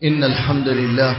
إن الحمد لله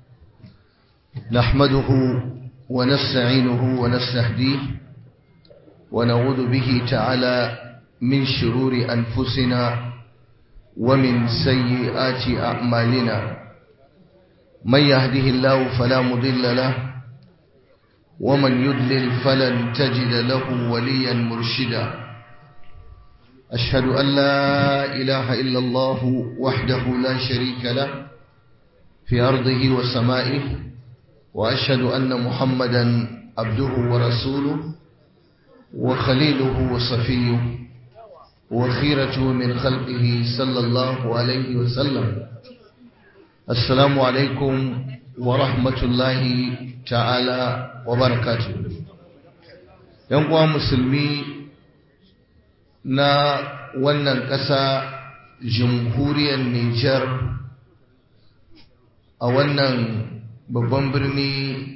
نحمده ونستعينه ونستهديه ونعوذ به تعالى من شرور أنفسنا ومن سيئات أعمالنا من يهده الله فلا مضل له ومن يضلل فلن تجد له وليا مرشدا أشهد أن لا إله إلا الله وحده لا شريك له في أرضه وسمائه وأشهد أن محمدا عبده ورسوله وخليله وصفيه وخيرته من خلقه صلى الله عليه وسلم السلام عليكم ورحمة الله تعالى وبركاته ينقوى مسلمي na wannan ƙasa jamhuriyar Nijar a wannan babban birni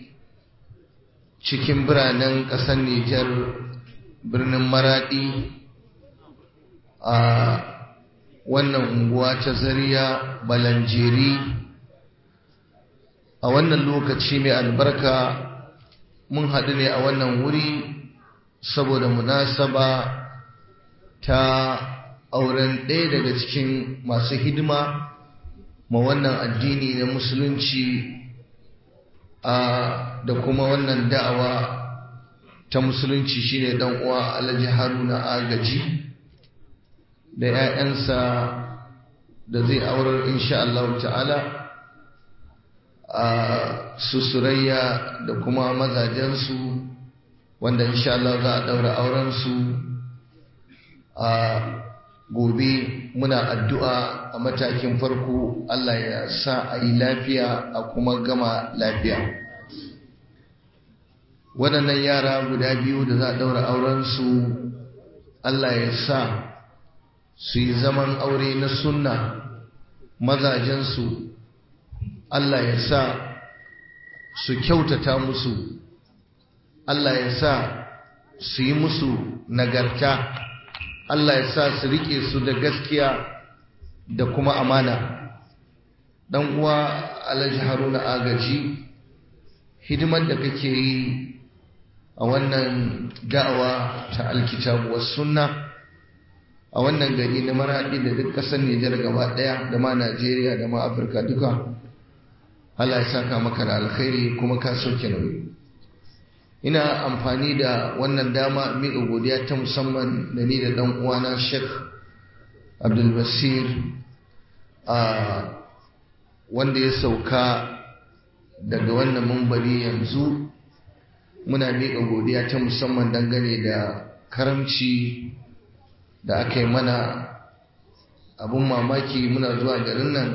cikin biranen ƙasar Nijar birnin Maraɗi a wannan unguwa ta Zariya Balanjeri a wannan lokaci mai albarka mun haɗu ne a wannan wuri saboda munasaba ta auren ɗaya daga cikin masu hidima ma wannan addini na musulunci a da kuma wannan da'awa ta musulunci shine dan uwa Alhaji Haruna Agaji da 'ya'yansa da zai aurar insha Allah ta'ala a susurayya da kuma mazajensu wanda insha Allah za a daura auren su a gobe muna addu'a a matakin farko Allah ya sa a yi lafiya a kuma gama lafiya waɗannan yara guda biyu da za a ɗaura aurensu Allah ya sa su yi zaman aure na sunna mazajensu Allah ya sa su kyautata musu Allah ya sa su yi musu nagarta Allah ya sa su rike su da gaskiya da kuma amana dan uwa Alhaji Haruna Agaji hidimar da kake yi a wannan da'awa ta alkitabu was sunna a wannan gari na maradi da duk kasar Nijar gaba daya da ma Najeriya da ma Afirka duka Allah ya saka maka da alkhairi kuma ka sauke nauyi ina amfani da wannan dama miƙa godiya ta musamman da ni da ɗan uwana Sheikh Abdul Basir a wanda ya sauka daga wannan mumbari yanzu muna miƙa godiya ta musamman dangane da karamci da aka yi mana abun mamaki muna zuwa garin nan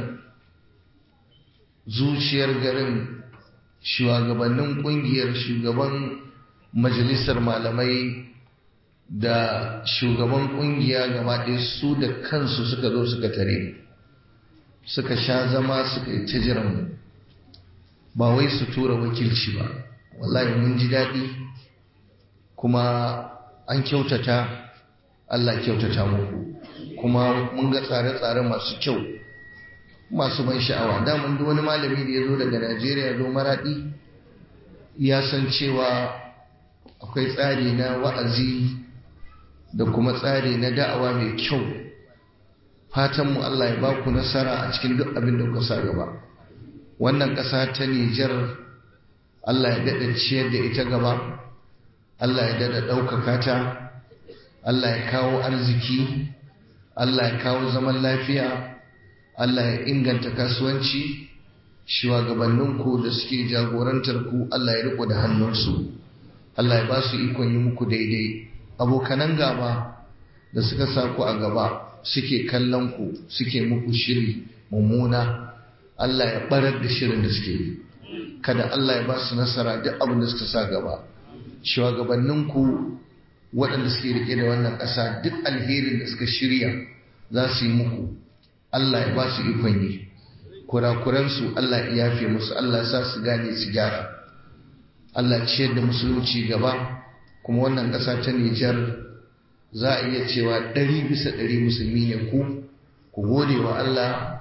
zuciyar garin shugabannin kungiyar shugaban majalisar malamai da shugaban kungiya gaba ɗaya su da kansu suka zo suka tare suka sha zama suka yi ta jiran ba wai su tura wakilci ba wallahi mun ji daɗi kuma an kyautata Allah kyautata muku kuma mun ga tsare-tsare masu kyau masu ban sha'awa daman duk wani malami da ya zo daga Najeriya zo maraɗi ya san cewa akwai tsari na wa'azi da kuma tsari na da'awa mai kyau fatanmu Allah ya baku nasara a cikin duk abin da kuka sa gaba wannan ƙasa ta Nijar Allah ya daɗa ciyar da ita gaba Allah ya daɗa ɗaukaka ta Allah ya kawo arziki Allah ya kawo zaman lafiya Allah ya inganta kasuwanci shugabanninku da suke jagorantar ku Allah ya riko da hannunsu Allah ya ba su ikon yi muku daidai abokanan gaba da suka sa ku a gaba suke kallon ku suke muku shiri mummuna Allah ya barar da shirin da suke yi kada Allah ya ba su nasara duk abin da suka sa gaba shugabanninku waɗanda suke rike da wannan ƙasa duk alherin da suka shirya za su yi muku Allah ya ba su ikon yi kurakuransu Allah ya yafe musu Allah ya sa su gane su gyara Allah ciyar da musulunci gaba kuma wannan ƙasa ta Nijar za a iya cewa ɗari bisa ɗari musulmi ne ku ku gode wa Allah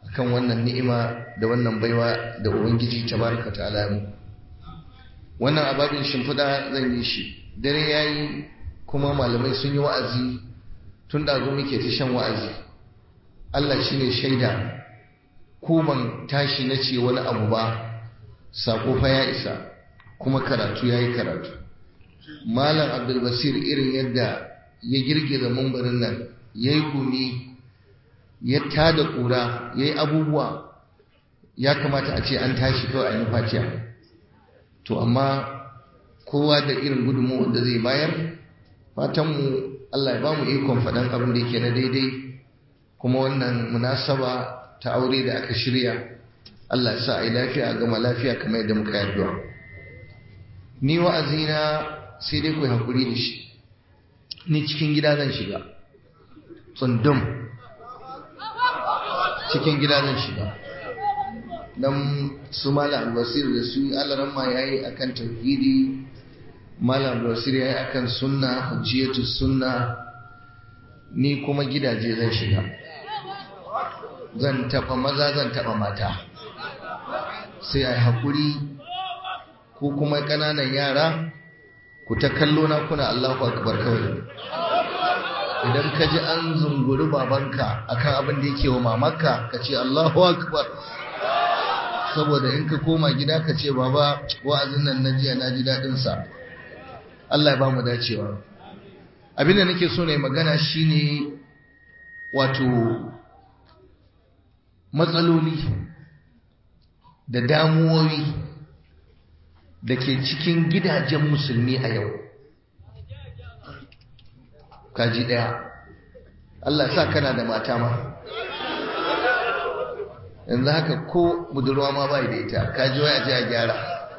akan wannan ni'ima da wannan baiwa da ubangiji tabaraka ta'ala mu wannan ababin shimfiɗa zan yi shi dare yayi kuma malamai sun yi wa'azi tun da muke ta shan wa'azi Allah shine shaida ko ban tashi na ce wani abu ba sako fa ya isa kuma karatu yayi karatu malam abdulbasir irin yadda ya girgiza mambarin nan yayi gumi ya tada kura yayi abubuwa ya kamata a ce an tashi kawai a yi fatiya to amma kowa da irin gudunmu da zai bayar fatanmu Allah ya ba mu ikon faɗan abin da yake na daidai kuma wannan munasaba ta aure da aka shirya Allah ya sa a yi lafiya a gama lafiya kamar yadda muka yarda ni wa'azina sai dai ku hakuri da shi ni cikin gida zan shiga tsundum cikin gida zan shiga dan su malam albasir da su alaran ma yayi akan tauhidi malam albasir yayi akan sunna hujjiyatu sunna ni kuma gidaje zan shiga zan taba maza zan taba mata sai ai hakuri ko kuma kananan yara ku ta kallo na kuna Allahu akbar kawai idan ka ji an zunguri babanka akan abin da yake wa mamarka ka ce Allahu akbar saboda in ka koma gida ka ce baba wa'azin nan na jiya na ji daɗin sa Allah ya ba mu dacewa abin da nake so ne magana shine wato matsaloli da damuwoyi da ke cikin gidajen musulmi a yau kaji ɗaya Allah sa kana da mata ma yanzu haka ko budurwa ma bai da ita kaji wai a ji a gyara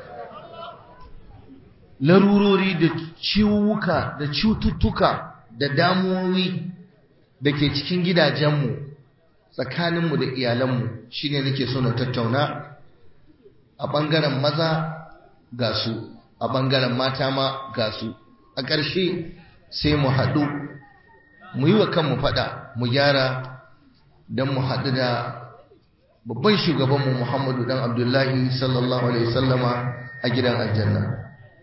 larurori da ciwuka da cututtuka da damuwoyi da ke cikin gidajenmu tsakaninmu da iyalanmu shine nake so na tattauna a ɓangaren maza ga su a ɓangaren mata ma ga su a ƙarshe sai mu haɗu mu yi wa kanmu faɗa mu gyara don mu haɗu da babban shugabanmu muhammadu dan abdullahi sallallahu alaihi sallama a gidan aljanna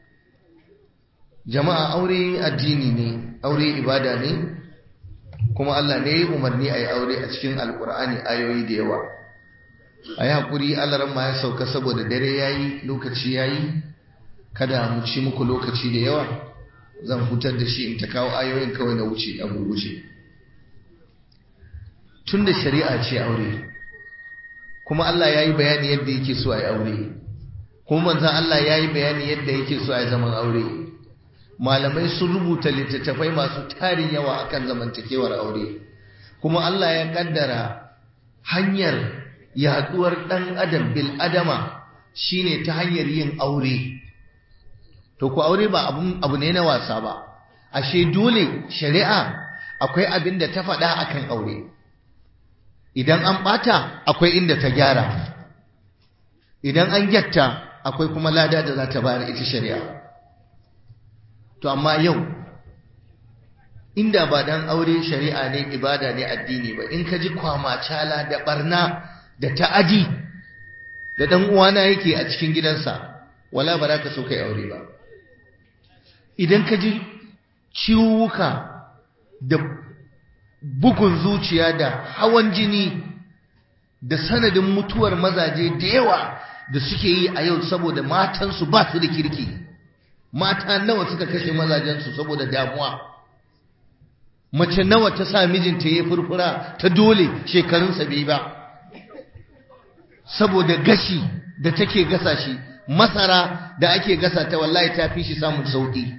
jama'a aure addini ne aure ibada ne kuma allah ne ya umarni a yi aure a cikin alkur'ani ayoyi da yawa a yi haƙuri alaran ma ya sauka saboda dare ya yi lokaci ya yi kada mu ci muku lokaci da yawa zan hutar da shi in ta kawo ayoyin kawai na wuce a gurguje tun da shari'a ce aure kuma Allah ya yi bayani yadda yake so a yi aure kuma manzan Allah ya yi bayani yadda yake so a yi zaman aure malamai sun rubuta littattafai masu tarin yawa akan zamantakewar aure kuma Allah ya kaddara hanyar yaduwar ɗan adam bil adama shine ta hanyar yin aure to ku aure ba abu ne na wasa ba ashe dole shari'a akwai abin da ta faɗa akan aure idan an ɓata akwai inda ta gyara idan an gyatta akwai kuma lada da za ta bayar ita shari'a to amma yau inda ba dan aure shari'a ne ibada ne addini ba in ka ji kwamacala da barna da ta'adi da dan uwana yake a cikin gidansa wala ba za ka so kai aure ba idan ka ji ciwuka da bugun zuciya da hawan jini da sanadin mutuwar mazaje da yawa da suke yi a yau saboda matansu ba su da kirki mata nawa suka kashe mazajensu saboda damuwa mace nawa ta sa mijinta ya furfura ta dole shekarunsa bai ba saboda gashi da take gasa shi masara da ake gasa ta wallahi ta fi shi samun sauki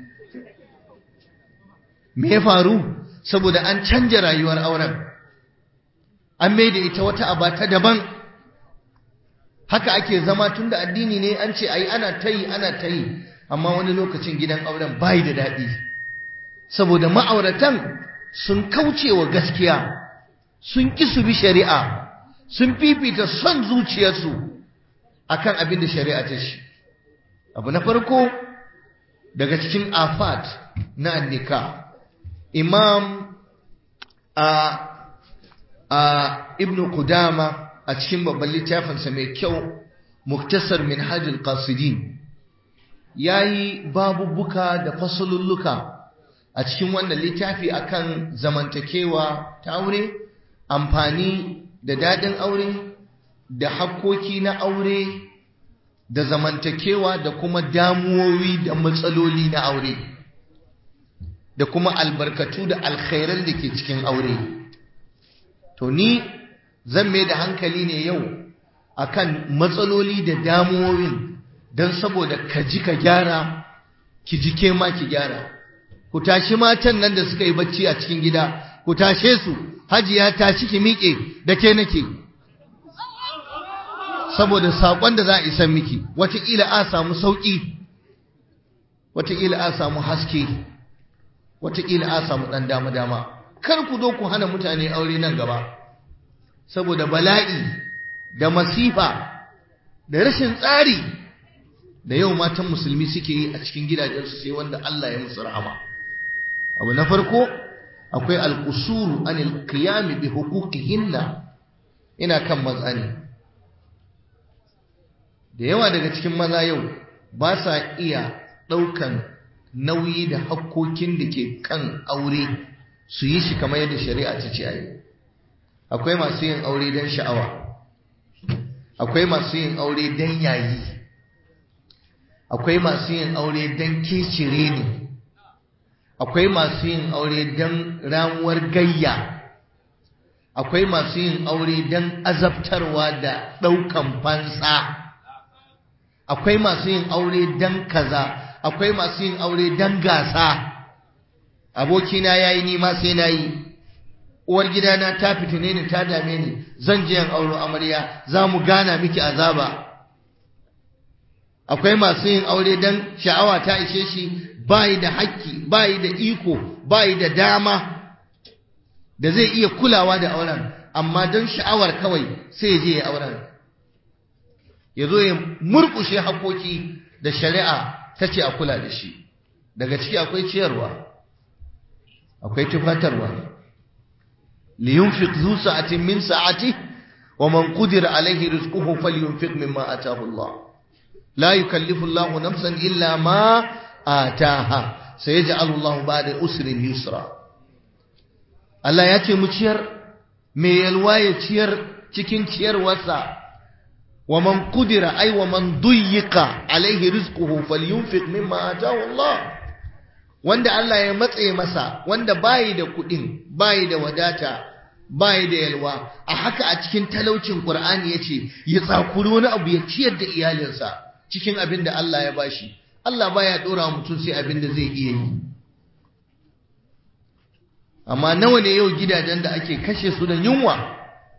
me ya faru saboda an canja rayuwar auren an mai da ita wata aba ta daban haka ake zama tun da addini ne an ce ayi ana ta yi ana ta yi amma wani lokacin gidan auren bai da daɗi saboda ma'auratan sun kauce wa gaskiya sun ƙi su bi shari'a sun fifita son zuciyarsu akan abin da shari'a ta shi abu na farko daga cikin afat na annika imam a a ibn Qudama a cikin babban littafinsa mai kyau muktasar minhajul qasidin yayi babubuka da fasalulluka a cikin wannan littafi akan zamantakewa ta aure amfani da dadin aure da hakkoki na aure da zamantakewa da kuma damuwowi da matsaloli na aure da kuma albarkatu da alkhairan da ke cikin aure to ni zan mai da hankali ne yau akan matsaloli da damuwowin don saboda ka ji ka gyara ki ji ke ma ki gyara ku tashi matan nan da suka yi bacci a cikin gida ku tashe su hajiya tashi ki miƙe da ke nake saboda saƙon da za a isan miki wataƙila a samu sauƙi wataƙila a samu haske wataƙila a samu ɗan dama-dama kar ku zo ku hana mutane aure nan gaba saboda bala'i da masifa da rashin tsari da yau matan musulmi suke yi a cikin gidajensu sai wanda Allah ya musu rahama abu na farko akwai alqusuru anil qiyam bi huquqihinna ina kan maza ne da yawa daga cikin maza yau ba sa iya ɗaukan nauyi da hakkokin da ke kan aure su yi shi kamar yadda shari'a ta ce ayi akwai masu yin aure don sha'awa akwai masu yin aure don yayi akwai masu yin aure don kecire ne akwai masu yin aure don ramuwar gayya akwai masu yin aure don azabtarwa da ɗaukan fansa akwai masu yin aure don kaza akwai masu yin aure don gasa abokina ya yi nima sai na yi uwar gidana ta fitine ni ta dame ni zan je yan auro amarya za mu gana miki azaba akwai masu yin aure don sha'awa ta ishe shi bayi da haƙƙi bayi da iko bayi da dama da zai iya kulawa da auren amma don sha'awar kawai sai je ya auren ya zo ya murƙushe haƙoƙi da shari'a ta ce a kula da shi daga ciki akwai ciyarwa akwai tufatarwa liyunfiq zu sa'atin min sa'ati wa man qudira alaihi rizquhu falyunfiq mimma ataahu Allah la yukallifu Allahu nafsan illa ma ataha sayaj'alu Allahu ba'da usrin yusra Allah ya ce mu ciyar me yalwa ya ciyar cikin ciyarwarsa wa man qudira ay wa man duyyiqa alaihi rizquhu falyunfiq mimma ataahu Allah wanda Allah ya matse masa wanda bayi da kudin bayi da wadata bayi da yalwa a haka a cikin talaucin Qur'ani yace ya tsakuri wani abu ya ciyar da iyalinsa cikin abin da Allah ya bashi Allah baya dora mutum sai abin da zai iya yi amma nawa ne yau gidajen da ake kashe su da yunwa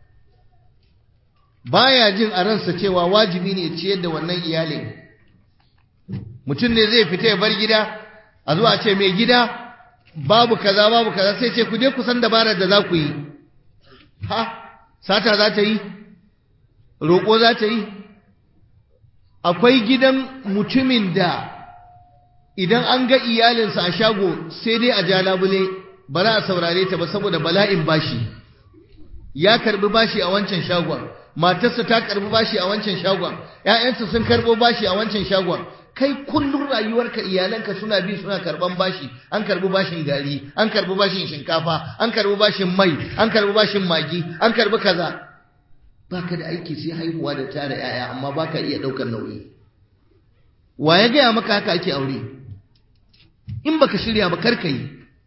baya jin a ransa cewa wajibi ne ciyar da wannan iyalin mutum ne zai fita ya bar gida a zuwa ce mai gida babu kaza babu kaza sai ce ku je ku san dabarar da za ku yi ha sata za ta yi roƙo za ta yi akwai gidan mutumin da idan an ga iyalinsa a shago sai dai a ja labule ba za a saurare ta ba saboda bala'in bashi ya karbi bashi a wancan shagon matarsa ta karbi bashi a wancan shagon ƴaƴansa sun karbo bashi a wancan shagon kai kullum rayuwarka iyalanka suna bi suna karban bashi an karbi bashin gari an karbi bashin shinkafa an karbi bashin mai an karbi bashin magi an karbi kaza baka da aiki sai haihuwa da tara yaya amma baka iya daukar nauyi wa ya gaya maka haka ake aure in baka shirya ba karka yi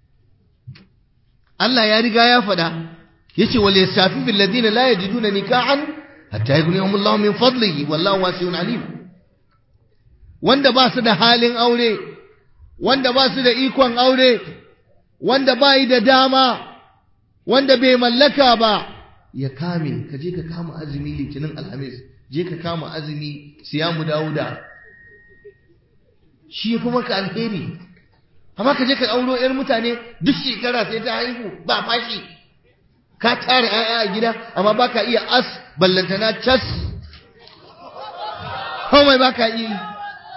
Allah ya riga ya faɗa yace wal yasafi bil ladina la yajiduna nikahan hatta yughnihumullahu min fadlihi wallahu wasi'un alim wanda ba su da halin aure wanda ba su da ikon aure wanda ba yi da dama wanda bai mallaka ba ya kame ka je ka kama azumi litinin alhamis je ka kama azumi siyamu dawuda shi ya fi maka alheri amma ka je ka auro 'yar mutane duk shekara sai ta haihu ba fashi ka tara 'ya'ya a gida amma ba ka iya as ballantana cas komai ba ka iya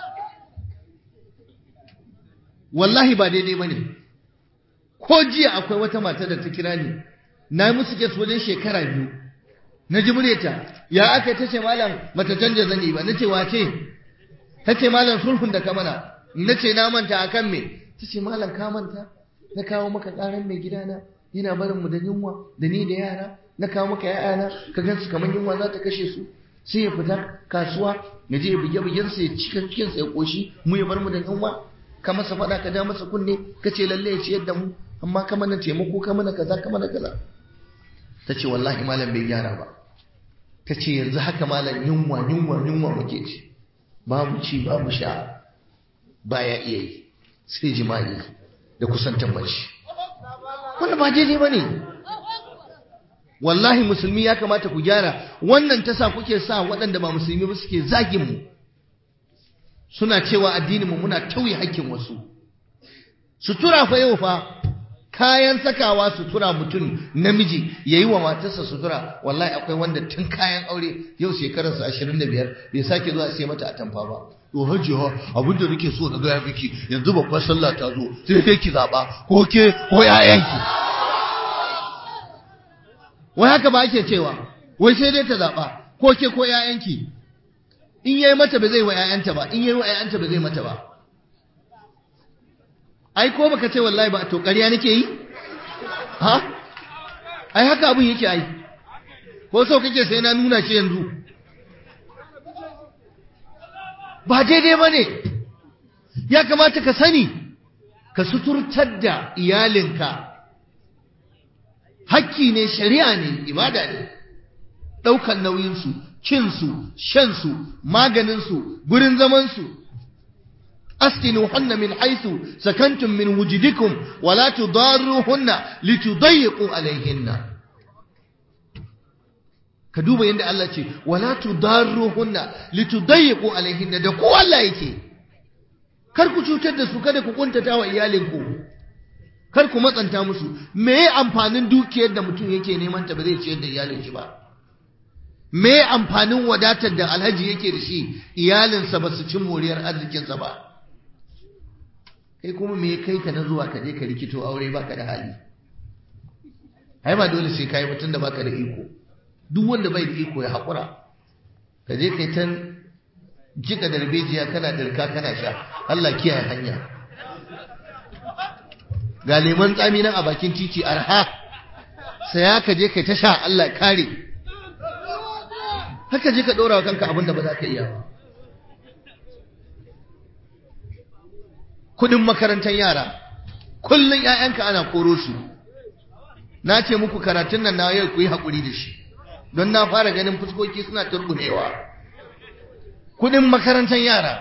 wallahi ba daidai ba ne ko jiya akwai wata mata da ta kira ni na yi musu kes wajen shekara biyu na ji muryarta ya aka ta ce malam mata canja zani ba na ce wace ta ce malam sulhun da ka mana na ce na manta akan me ta ce malam ka manta na kawo maka ƙaran mai gidana yana barin mu da yunwa da ni da yara na kawo maka ‘ya'yana ka gansu kamar yunwa za ta kashe su sai ya fita kasuwa ya je ya buge bugensa ya cika cikinsa ya ƙoshi mu ya bar mu da yunwa ka masa faɗa ka ja masa kunne ka ce lalle ya ciyar da mu amma ka mana taimako ka mana kaza ka mana kaza ta ce wallahi malam bai gyara ba ta ce yanzu haka malam yunwa yunwa yunwa muke ci babu ci babu sha baya iya yi sai jima'i da kusantar mace wannan ba daidai ba ne wallahi musulmi ya kamata ku gyara wannan tasa kuke sa waɗanda ba musulmi ba suke zagin mu suna cewa addininmu muna tauye hakkin wasu sutura fa yau fa kayan sakawa sutura mutum namiji yayi wa matarsa sutura wallahi akwai wanda tun kayan aure yau shekararsa 25 bai sake zuwa sai mata atamfa ba to hajiya abin da nake so na ga miki yanzu babbar sallah ta zo sai kai ki zaba ko ke ko yayanki wai haka ba ake cewa wai sai dai ta zaɓa ko ke ko ‘ya'yanki in yayi mata ba zai wa ‘ya'yanta ba in yayi wa ‘ya'yanta ba zai mata ba ai ko baka ce wallahi ba to ƙarya nake yi ha ai haka abin yake ai ko so kake sai na nuna shi yanzu ba daidai ba ne ya kamata ka sani ka suturtar da iyalinka hakki ne shari'a ne ibada ne ɗaukan nauyinsu cinsu shansu maganinsu gurin zamansu askinuhunna min haythu sakantum min wujudikum wala tudarruhunna litudayyiqu alayhinna ka duba yadda Allah ce wala tudarruhunna litudayyiqu alayhinna da ku Allah yake kar ku cutar da su kada ku kuntata wa iyalinku kar ku matsanta musu me amfanin dukiyar da mutum yake neman ta ba zai ciyar da iyalin shi ba me amfanin wadatar da alhaji yake da shi iyalinsa ba su cin moriyar arzikinsa ba kai kuma me kai ka na zuwa ka je ka rikito aure baka da hali ai ba dole sai kai mutum da baka da iko duk wanda bai da iko ya haƙura ka je kai tan jika darbejiya kana dirka kana sha Allah kiyaye hanya ga leman tsami nan a bakin titi arha saya ka je kai ta sha Allah kare haka je ka ɗora wa kanka abin da ba za ka iya ba kudin makarantar yara kullum ‘ya'yanka ana koro su na ce muku karatun nan na yau ku yi haƙuri da shi don na fara ganin fuskoki suna turbunewa kudin makarantar yara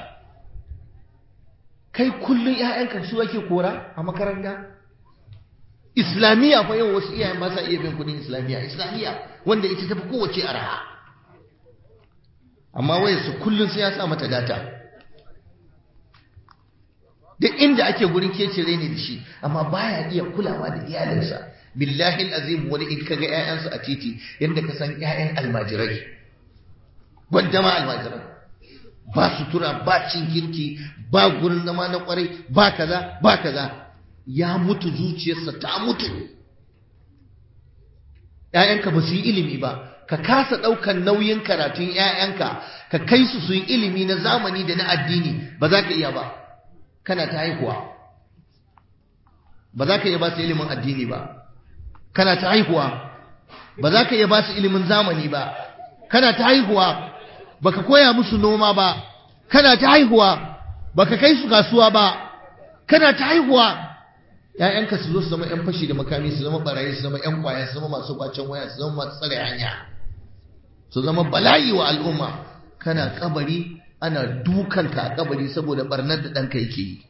kai kullum ‘ya'yanka su ake kora a makaranta islamiyya fa yau wasu iyayen ba sa iya bin kudin islamiyya islamiyya wanda ita tafi kowace araha amma waya su kullum sai ya sa mata data duk inda ake gurin kecire ne da shi amma baya iya kulawa da iyalinsa billahi azim wani in kaga ƴaƴansa a titi yanda ka san ƴaƴan almajirai gwanda ma almajirai ba sutura ba cin kirki ba gurin zama na kwarai ba kaza ba kaza ya mutu zuciyarsa ta mutu ƴaƴanka ba su yi ilimi ba ka kasa ɗaukan nauyin karatun ƴaƴanka ka kai su su yi ilimi na zamani da na addini ba za ka iya ba kana ta haihuwa ba za ka iya ba su ilimin addini ba kana ta haihuwa ba za ka iya ba su ilimin zamani ba kana ta haihuwa ba ka koya musu noma ba kana ta haihuwa ba ka kai su kasuwa ba kana ta haihuwa ‘ya'yanka su zo su zama ‘yan fashi da makami su zama barayi su zama ‘yan kwaya su zama masu kwacen waya su zama masu tsare hanya su zama bala'i wa al'umma kana kabari ana dukanka a kabari saboda barnar da ɗanka yake yi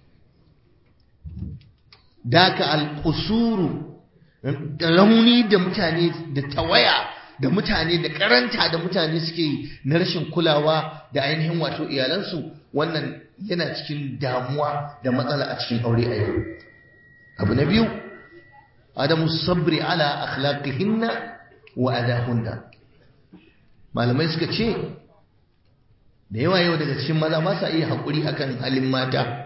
daka alƙusuru rauni da mutane da tawaya da mutane da karanta da mutane suke yi na rashin kulawa da ainihin wato iyalansu wannan yana cikin damuwa da matsala a cikin aure a yau abu na biyu adamu sabri ala akhlaqihinna wa adahunna malamai suka ce da yawa yau daga cikin maza ba sa iya haƙuri akan halin mata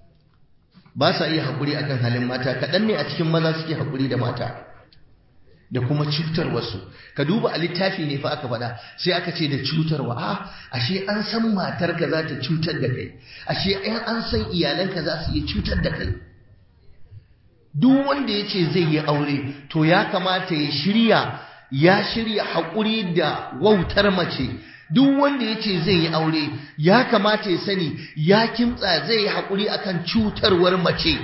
ba sa iya haƙuri akan halin mata kaɗan ne a cikin maza suke haƙuri da mata da kuma cutar wasu ka duba a littafi ne fa aka faɗa sai aka ce da cutarwa a ashe an san matarka za ta cutar da kai ashe an san iyalanka za su iya cutar da kai duk wanda ya ce zai yi aure to ya kamata ya shirya ya shirya haƙuri da wautar mace duk wanda ya ce zai yi aure ya kamata ya sani ya kimtsa zai yi haƙuri akan cutarwar mace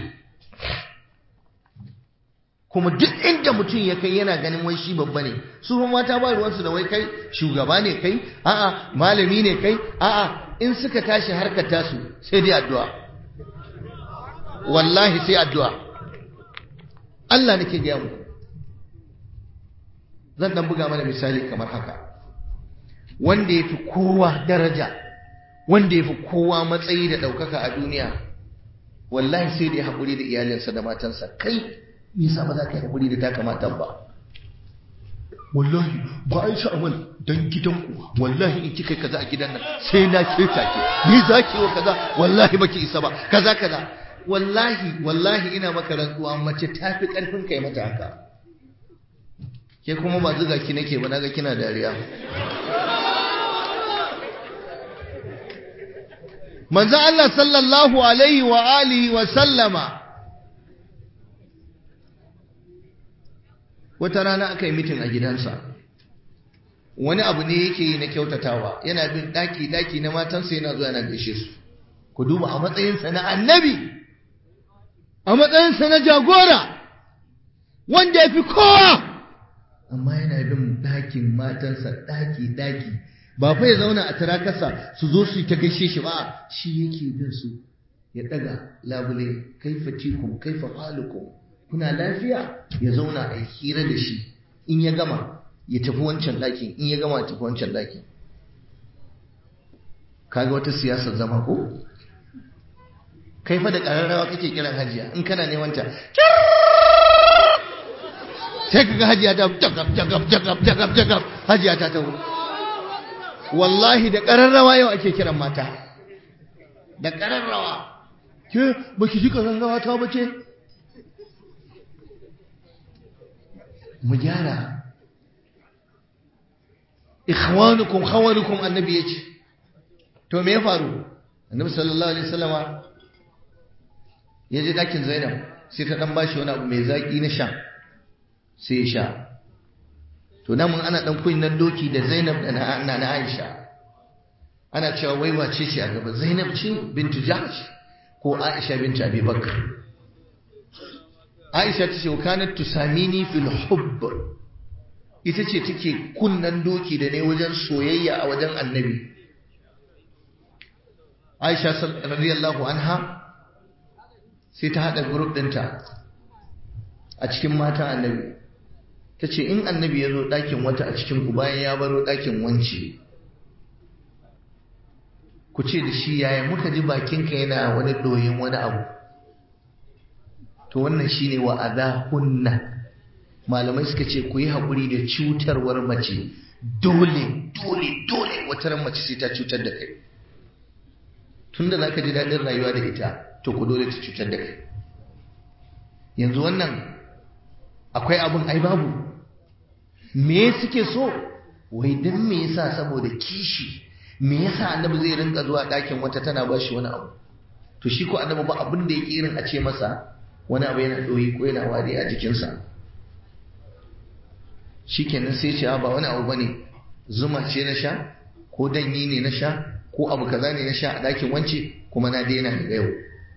kuma duk inda mutum ya kai yana ganin wai shi babba ne su kuma mata ba ruwansu da wai kai shugaba ne kai a'a malami ne kai a'a in suka tashi harkar tasu sai dai addu'a wallahi sai addu'a Allah nake gaya muku zan dan buga mana misali kamar haka wanda ya fi kowa daraja wanda ya fi kowa matsayi da ɗaukaka a duniya wallahi sai da ya haƙuri da iyalinsa da matansa kai me yasa ba za ka yi haƙuri da taka matan ba wallahi ba a yi sha'awar don gidanku wallahi in kika kaza a gidan nan sai na keta ki ni za ki wa kaza wallahi baki isa ba kaza kaza wallahi wallahi ina maka rantsuwa mace ta fi ƙarfin kai mata haka ke kuma ba zuga ki nake ba naga kina dariya manzo Allah sallallahu alaihi wa alihi wa sallama wata rana aka yi mitin a gidansa wani abu ne yake yi na kyautatawa yana bin daki daki na matansa yana zuwa yana gaishe su ku duba a matsayinsa na annabi a matsayinsa na jagora wanda ya fi kowa amma yana bin ɗakin matansa ɗaki-ɗaki ba fa ya zauna a tarakarsa su zo su yi ta gaishe shi ba shi yake bin su ya ɗaga labule kaifa tikum kaifa halukum kuna lafiya ya zauna a hira da shi in ya gama ya tafi wancan ɗakin in ya gama ya tafi wancan ɗakin kaga wata siyasar zama ko kai fa da ƙararrawa kake kiran hajiya in kana neman ta sai kaga hajiya ta jagab jagab jagab jagab jagab hajiya ta taho wallahi da ƙararrawa yau ake kiran mata da ƙararrawa ke baki ji ƙararrawa ta bace mu gyara ikhwanukum khawanukum annabi yace to me ya faru annabi sallallahu alaihi wasallama ya je dakin Zainab sai ta dan bashi wani abu mai zaki na sha sai ya sha to nan mun ana dan kunnan doki da Zainab da na na Aisha ana cewa wai wace ce a gaba Zainab ce bintu Jahsh ko Aisha bintu Abi Bakr Aisha ta ce kanat tusamini fil hubb ita ce take kunnan doki da ne wajen soyayya a wajen Annabi Aisha radiyallahu anha sai ta haɗa group ɗinta a cikin matan annabi ta ce in annabi ya zo ɗakin wata a cikin ku bayan ya baro ɗakin wance ku ce da shi yaya muka ji bakinka yana wani ɗoyin wani abu to wannan shine wa hunna malamai suka ce ku yi haƙuri da cutarwar mace dole dole dole wata ran mace sai ta cutar da kai tunda za ka ji daɗin rayuwa da ita to ku dole ta cutar da kai yanzu wannan akwai abin ai babu me suke so wai dan me yasa saboda kishi me yasa annabi zai rinka zuwa ɗakin wata tana ba shi wani abu to shi ko annabi ba abin da yake irin a ce masa wani abu yana ɗoyi ko yana wari a jikinsa shikenan sai ce ba wani abu bane zuma ce na sha ko danyi ne na sha ko abu kaza ne na sha a ɗakin wance kuma na daina daga yau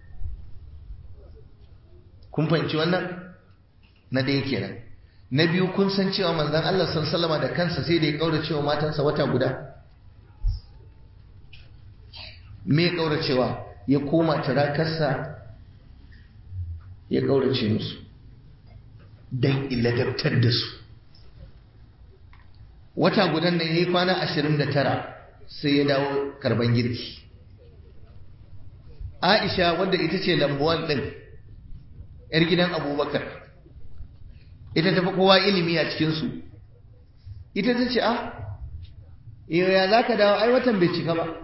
kun fahimci wannan na ɗaya kenan na biyu kun san cewa manzon Allah san salama da kansa sai da ya kaura cewa matansa wata guda me ya kaura cewa ya koma turakarsa ya kaurace musu dan iladabtar da su wata gudan nan yayi kwana ashirin da tara sai ya dawo karban girki Aisha wadda ita ce lambuwan ɗin ‘yar gidan abubakar ita tafi kowa ilimi a cikinsu ita ta ce a ya za ka dawo ai watan bai cika ba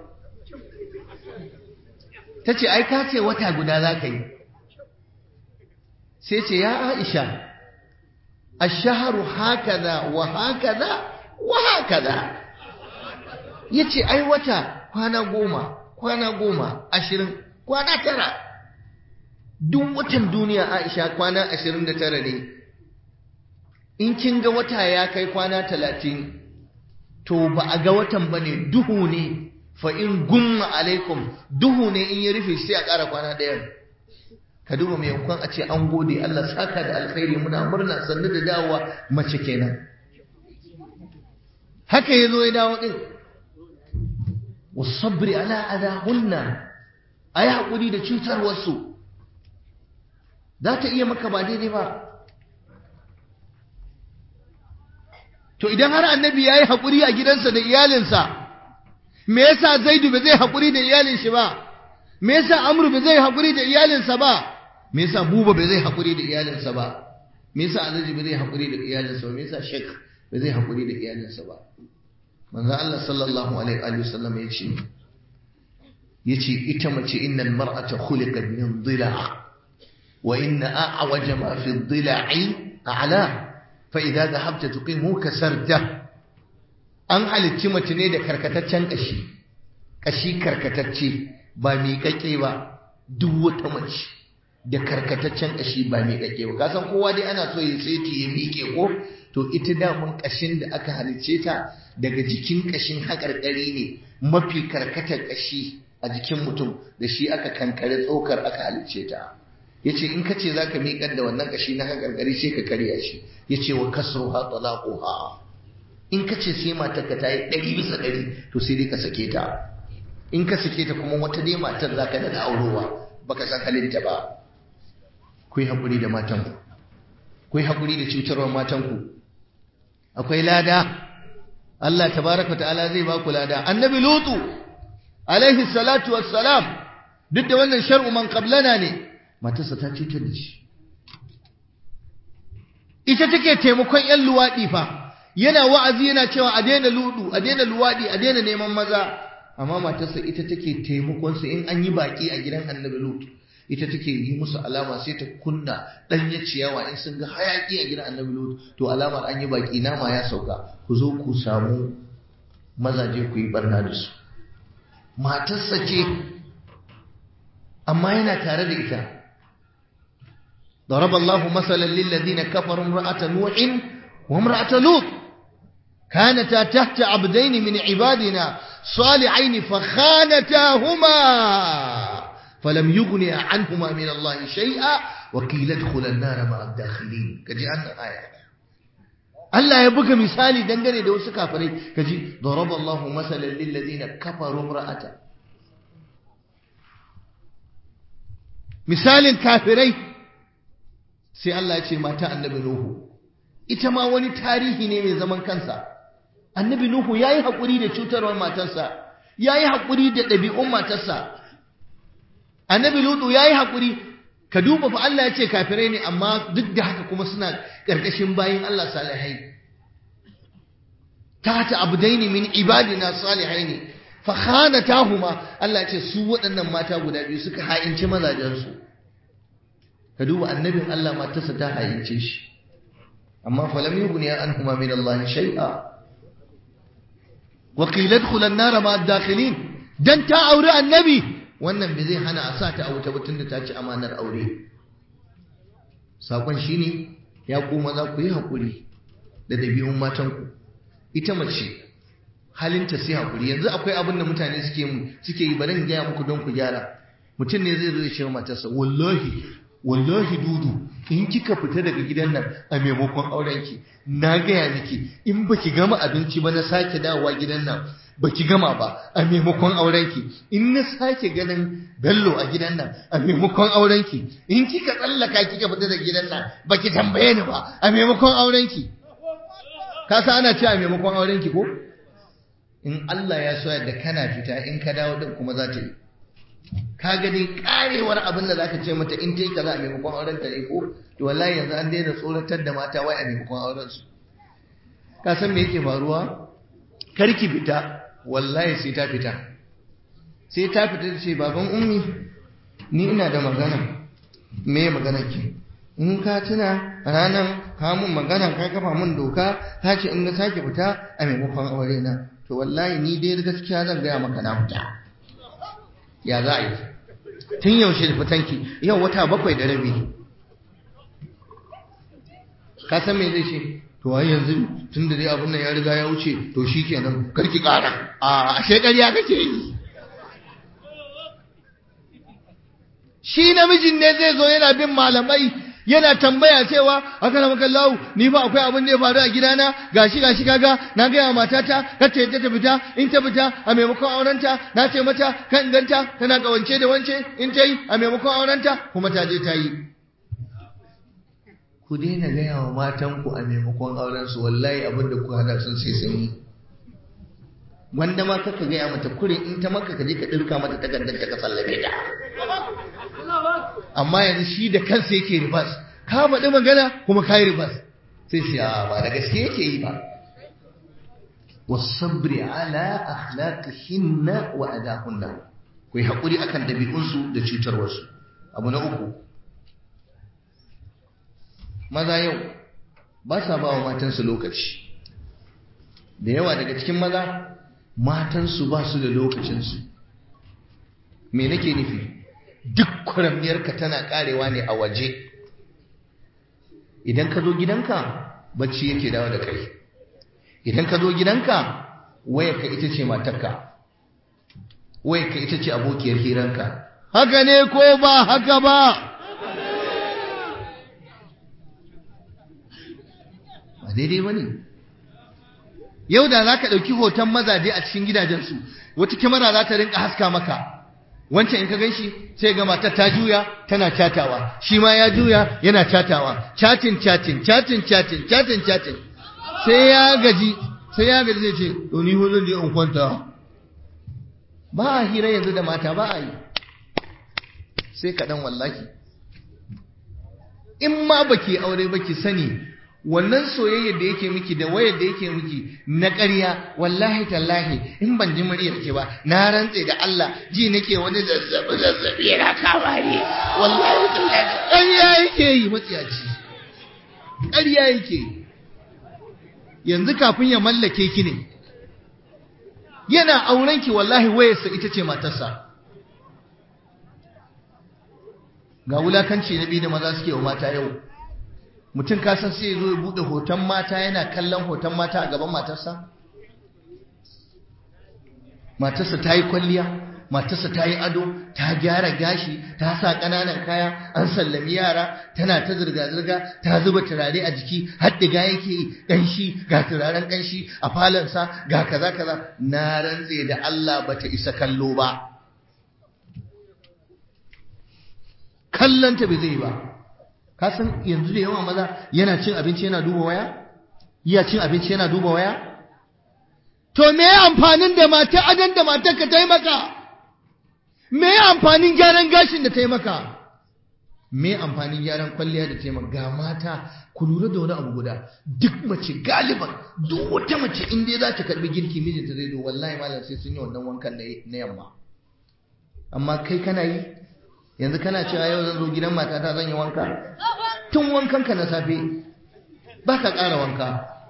ta ce ai ka ce wata guda za ka yi sai ce ya aisha ash-shahru hakaza wa hakaza wa hakaza yace ai wata kwana goma kwana goma ashirin kwana tara duk watan duniya Aisha kwana ashirin da tara ne in kin ga wata ya kai kwana talatin to ba a ga watan ba ne duhu ne fa in gumma alaikum duhu ne in ya rufe sai a ƙara kwana ɗaya ka duba mai yankon a ce an gode Allah saka da alkhairi muna murna sannu da dawowa mace kenan haka ya zo ya dawo ɗin wasabri ala adahunna a yi haƙuri da cutarwarsu za ta iya maka ba daidai ba to idan har annabi ya yi haƙuri a gidansa da iyalinsa me yasa zaidu ba zai haƙuri da iyalin shi ba me yasa amru ba zai haƙuri da iyalinsa ba me yasa buba ba zai haƙuri da iyalinsa ba me yasa alhaji ba zai haƙuri da iyalinsa ba me yasa shek ba zai haƙuri da iyalinsa ba manzo Allah sallallahu alaihi wa sallam ya ce yace ita mace innal mar'ata khuliqat min dhila' wa inna a'waja ma fi dhila'i a'la fa idza dhahabta tuqimu kasarta an halicci mace ne da karkataccen kashi kashi karkatacce ba miƙaƙe ba duk wata mace da karkataccen kashi ba miƙaƙe ba kasan kowa dai ana so ya saiti ya miƙe ko to ita damun kashin da aka halicce ta daga jikin kashin haƙarƙari ne mafi karkatar kashi a jikin mutum da shi aka kankare tsokar aka halicce ta yace in ka ce zaka miƙar da wannan kashi na haƙarƙari sai ka karya shi yace wa kasruha talaquha in ka ce sai matarka ta yi ɗari bisa ɗari to sai dai ka sake ta in ka sake ta kuma wata dai matar za ka da aurowa baka san halinta ba ku yi haƙuri da matanku ku yi haƙuri da cutarwar matanku akwai lada Allah tabaraka ta'ala zai ba ku lada annabi lutu alaihi salatu wassalam duk da wannan shar'u man qablana ne matarsa ta cutar da shi ita take taimakon yan luwaɗi fa yana wa'azi yana cewa a daina ludu a daina luwaɗi a daina neman maza amma matarsa ita take taimakon su in an yi baki a gidan annabi lutu ita take yi musu alama sai ta kunna ɗanye ciyawa in sun ga hayaki a gidan annabi lutu to alamar an yi baki nama ya sauka ku zo ku samu mazaje ku yi barna da su matarsa ce amma yana tare da ita ضرب الله مثلا للذين كفروا امرأة نوح وامرأة لوط كانتا تحت عبدين من عبادنا صالحين فخانتاهما فلم يغني عنهما من الله شيئا وقيل ادخل النار مع الداخلين كجي أن آية Allah ya buga misali dangane da wasu kafirai kaji daraba Allahu masalan lil ladina kafaru imra'ata misalin kafirai sai Allah ya ce mata annabi Nuhu ita ma wani tarihi ne mai zaman kansa annabi Nuhu yayi hakuri da cutarwar matarsa yayi hakuri da ɗabi'un matarsa annabi Lutu yayi hakuri ka duba fa Allah ya ce kafirai ne amma duk da haka kuma suna karkashin bayin Allah salihai tata abdaini min ibadina salihaini fa khanatahuma Allah ya ce su waɗannan mata guda biyu suka ha'inci mazajensu ka duba annabin Allah matarsa ta ha'ince shi amma falam yughni anhuma min Allah shay'a wa qila adkhul an-nar ma ad-dakhilin dan ta aure annabi wannan bai zai hana a sa ta a wuta ba tunda ta ci amanar aure sakon shine ya ku maza ku yi hakuri da dabi'un matanku ita mace halinta sai hakuri yanzu akwai abin da mutane suke suke yi bari in gaya muku don ku gyara mutum ne zai zo ya ce wa matarsa wallahi wallahi dudu in kika fita daga gidan nan a maimakon aurenki na gaya miki in baki gama abinci ba na sake dawowa gidan nan baki gama ba a maimakon aurenki in na sake ganin bello a gidan nan a maimakon aurenki in kika tsallaka kika fita daga gidan nan baki tambaye ni ba a maimakon aurenki ka san ana cewa a maimakon aurenki ko in Allah ya so da kana fita in ka dawo din kuma za ta yi ka gani karewar abin da zaka ce mata in ta yi kaza a maimakon auren ta ne ko to wallahi yanzu an daina tsoratar da mata wai a maimakon auren su ka san me yake faruwa karki fita wallahi sai ta fita sai ta fita ta ce baban ummi ni ina da magana me ya magana ki in ka tuna ranar ka mun magana ka kafa mun doka ka ce in na sake fita a maimakon aure na to wallahi ni dai gaskiya zan gaya maka na fita ya za a yi tun yaushe da fitanki yau wata bakwai da rabi ka san me zai ce to ai yanzu tun da dai abin nan ya riga ya wuce to shi kenan karki kara a ashe ƙarya kake yi shi namijin ne zai zo yana bin malamai yana tambaya cewa haka na makallahu ni fa akwai abin da ya faru a gidana gashi gashi kaga na gaya matata kar ta yadda ta fita in ta fita a maimakon aurenta na ce mata kan ganta tana kawance da wance in ta yi a maimakon aurenta kuma ta je ta yi ku daina gaya wa matanku a maimakon aurensu wallahi abin da ku hada sun sai sun yi wanda ma kaka gaya mata kurin in ta maka ka je ka ɗirka mata takardar ta ka sallame ta amma yanzu shi da kansa yake ribas ka faɗi magana kuma ka yi ribas sai shi ba da gaske yake yi ba wasabri ala akhlaqihinna wa adahunna ku yi haƙuri akan ɗabi'unsu da cutarwarsu abu na uku maza yau ba sa ba wa matansu lokaci da yawa daga cikin maza matansu ba su da lokacinsu me nake nufi duk kwaramniyarka tana karewa ne a waje idan ka zo gidanka bacci yake dawo da kai idan ka zo gidanka wayarka ita ce matarka wayarka ita ce abokiyar hiranka haka ne ko ba haka ba ba daidai ba ne yau da za ka ɗauki hoton mazaje a cikin gidajensu wata kyamara za ta rinka haska maka wancan in ka gan shi sai ga matar ta juya tana catawa shi ma ya juya yana catawa chatin chatin chatin chatin chatin chatin sai ya gaji sai ya gaji zai ce to ni zan je in kwanta ba a hira yanzu da mata ba a yi sai kaɗan wallahi in ma baki aure baki sani wannan soyayyar da yake miki da wayar da yake miki na ƙarya wallahi tallahi in ban ji muryar ki ba na rantse da Allah ji nake wani zazzabi zazzabi yana kama ni wallahi tallahi ƙarya yake yi matsiyaci ƙarya yake yi yanzu kafin ya mallake ki ne yana auren ki wallahi wayarsa ita ce matarsa ga wulakanci na biyu da maza suke wa mata yau mutum kasan sai zo ya bude hoton mata yana kallon hoton mata a gaban matarsa matarsa ta yi kwalliya matarsa ta yi ado ta gyara gashi ta sa ƙananan kaya an sallami yara tana ta zirga-zirga ta zuba turare a jiki haddiga yake ƙanshi ga turaren ƙanshi a falonsa ga kaza kaza na rantse da Allah bata isa kallo ba kallonta bai zai ba ka san yanzu da yawa maza yana cin abinci yana duba waya iya cin abinci yana duba waya to me amfanin da mata adan da matarka ta yi maka me amfanin gyaran gashin da ta yi maka me amfanin gyaran kwalliya da ta yi maka ga mata ku lura da wani abu guda duk mace galiban duk wata mace in dai za ta karbi girki mijinta zai zo wallahi malam sai sun yi wannan wankan na yamma amma kai kana yi yanzu kana cewa yau zan zo gidan matata zan yi wanka tun wankan ka na safe ba ka ƙara wanka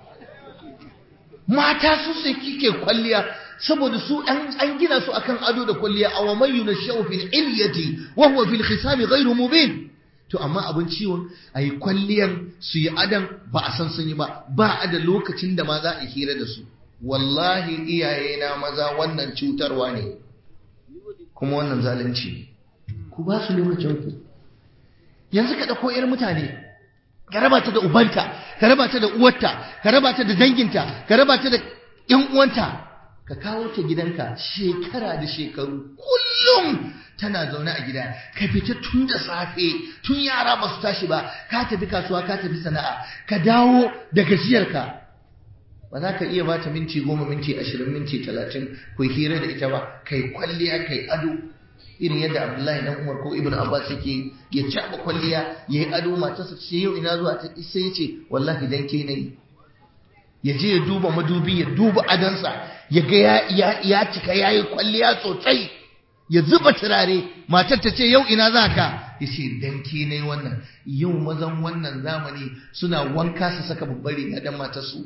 mata su sai kike kwalliya saboda su an gina su akan ado da kwalliya a wa man yunashu fil ilyati wa huwa fil khisami ghairu mubin to amma abin ciwon ayi kwalliyan su yi adan ba a san sun yi ba ba a da lokacin da ma za a hira da su wallahi iyayena maza wannan cutarwa ne kuma wannan zalunci ne ku ba su lokacin ku yanzu ka ɗauko ‘yar mutane ka raba ta da ubanta ka raba ta da uwarta ka raba ta da danginta ka raba ta da ‘yan uwanta ka kawo ta gidanka shekara da shekaru kullum tana zaune a gida ka fita tun da safe tun yara ba su tashi ba ka tafi kasuwa ka tafi sana'a ka dawo da gajiyarka ba za ka iya bata minti goma minti ashirin minti talatin ku hira da ita ba kai kwalliya kai ado irin yadda abdullahi dan umar ko ibnu abbas yake ya caba kwalliya yayi ado matarsa ce yau ina zuwa ta sai ya ce wallahi dan ke nayi ya je ya duba madubi ya duba adansa ya ga ya ya cika yayi kwalliya sosai ya zuba turare matar ta ce yau ina za ka ya ce dan ke ne wannan yau mazan wannan zamani suna wanka su saka babbar riga dan matar su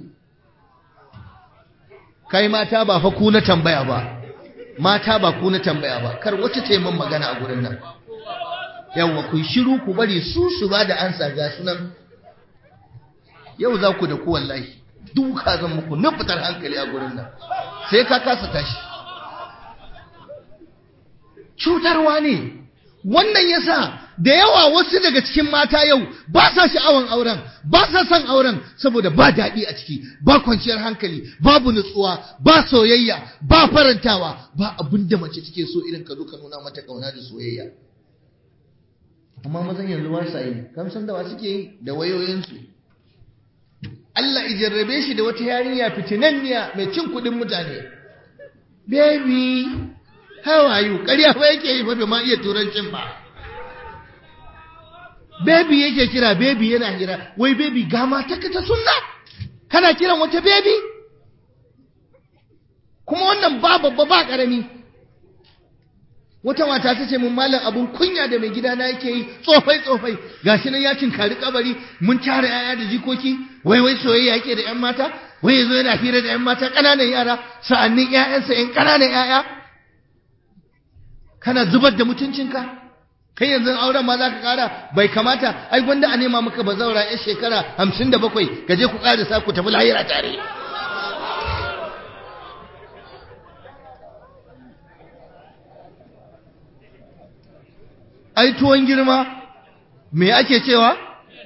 kai mata ba fa ku na tambaya ba mata ba ku na tambaya ba kar wacce ta yi min magana a gurin nan yawwa ku shiru ku bari su su ba da ansa ga sunan yau za ku da ku wallahi duka zan muku na fitar hankali a gurin nan sai ka kasa tashi cutarwa ne wannan yasa da yawa wasu daga cikin mata yau ba sa sha'awan auren ba sa son auren saboda ba daɗi a ciki ba kwanciyar hankali babu nutsuwa ba soyayya ba farantawa ba abin da mace take so irin ka zo ka nuna mata kauna da soyayya amma mazan yanzu ba sa yi kamsan da wa suke yi da wayoyinsu Allah ijarrabe shi da wata yarinya fitinanniya mai cin kuɗin mutane baby how are you ƙarya ba yake yi ba ma iya turancin ba baby yake kira baby yana hira wai baby ga mata ka ta sunna kana kiran wata baby kuma wannan ba babba ba ƙarami wata mata ta ce mun malam abun kunya da mai gida na yake yi tsofai tsofai gashi nan ya cinkari kabari mun tara yaya da jikoki wai wai soyayya yake da yan mata wai yazo yana hira da yan mata ƙananan yara sa'annin ƴaƴansa ƴan ƙananan ƴaƴa kana zubar da mutuncinka kai yanzu auren ma za ka ƙara bai kamata ai gwanda a nema maka bazaura ya shekara hamsin da bakwai ka je ku ƙarisa ku tafi lahira tare ai tuwon girma me ake cewa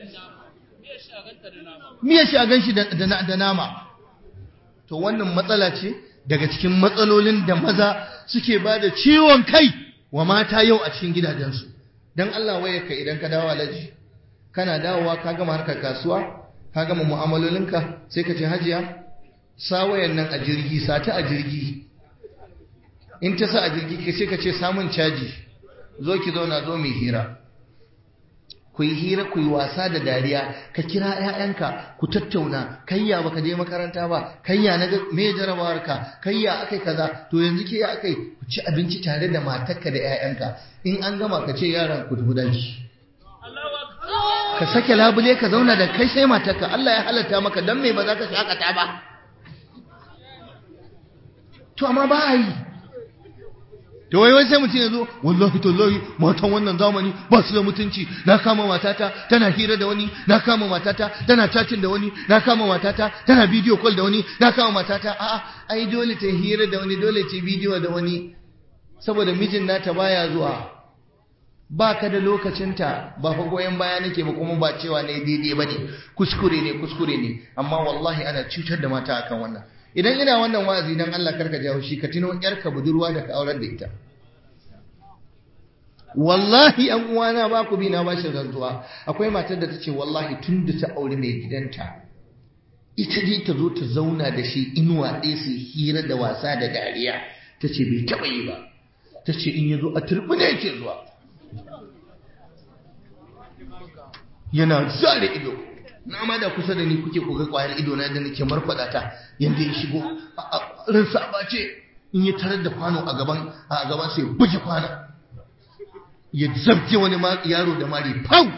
miya shi a gan shi da nama to wannan matsala ce daga cikin matsalolin da maza suke ba da ciwon kai wa mata yau a cikin gidajensu don Allah waye ka idan ka dawo alaji kana dawowa ka gama harkar kasuwa ka gama mu'amalolinka sai ka ce hajiya sa wayan nan a jirgi sata a jirgi in ta sa a jirgi ka sai ka ce samun caji zo ki zauna zo mai hira ku yi hira ku yi wasa da dariya ka kira 'ya'yanka ku tattauna kayya baka je makaranta ba kayya na me jarabawar ka kayya akai kaza to yanzu ke ya akai ku ci abinci tare da matarka da 'ya'yanka in an gama ka ce yaran ku tafi daji ka sake labule ka zauna da kai sai matarka Allah ya halatta maka dan me ba za ka shakata ba to amma ba a yi to wai wai sai mutum ya zo wallahi tallahi matan wannan zamani ba su da mutunci na kama matata tana hira da wani na kama matata tana chatting da wani na kama matata tana video call da wani na kama matata a'a ai dole ta hira da wani dole ta video da wani saboda mijin nata baya zuwa ba ka da lokacinta ba fa goyon baya nake ba kuma ba cewa ne daidai ba ne kuskure ne kuskure ne amma wallahi ana cutar da mata akan wannan idan ina wannan wa'azi dan Allah karka jawo shi ka tuno yarka budurwa da ka aurar da ita wallahi an uwana ba ku bi na bashin rantsuwa akwai matar da tace wallahi tun da ta aure mai gidanta ita dai ta zo ta zauna da shi inuwa ɗaya su hira da wasa da dariya ta ce bai taɓa yi ba ta ce in ya zo a turbine yake zuwa yana zare ido na ma da kusa da ni kuke koga kwayar ido na da nake markwada ta yanda ya shigo ransa ba ce in ya tarar da kwano a gaban a gaban sai buge kwana ya zabke wani yaro da mari pau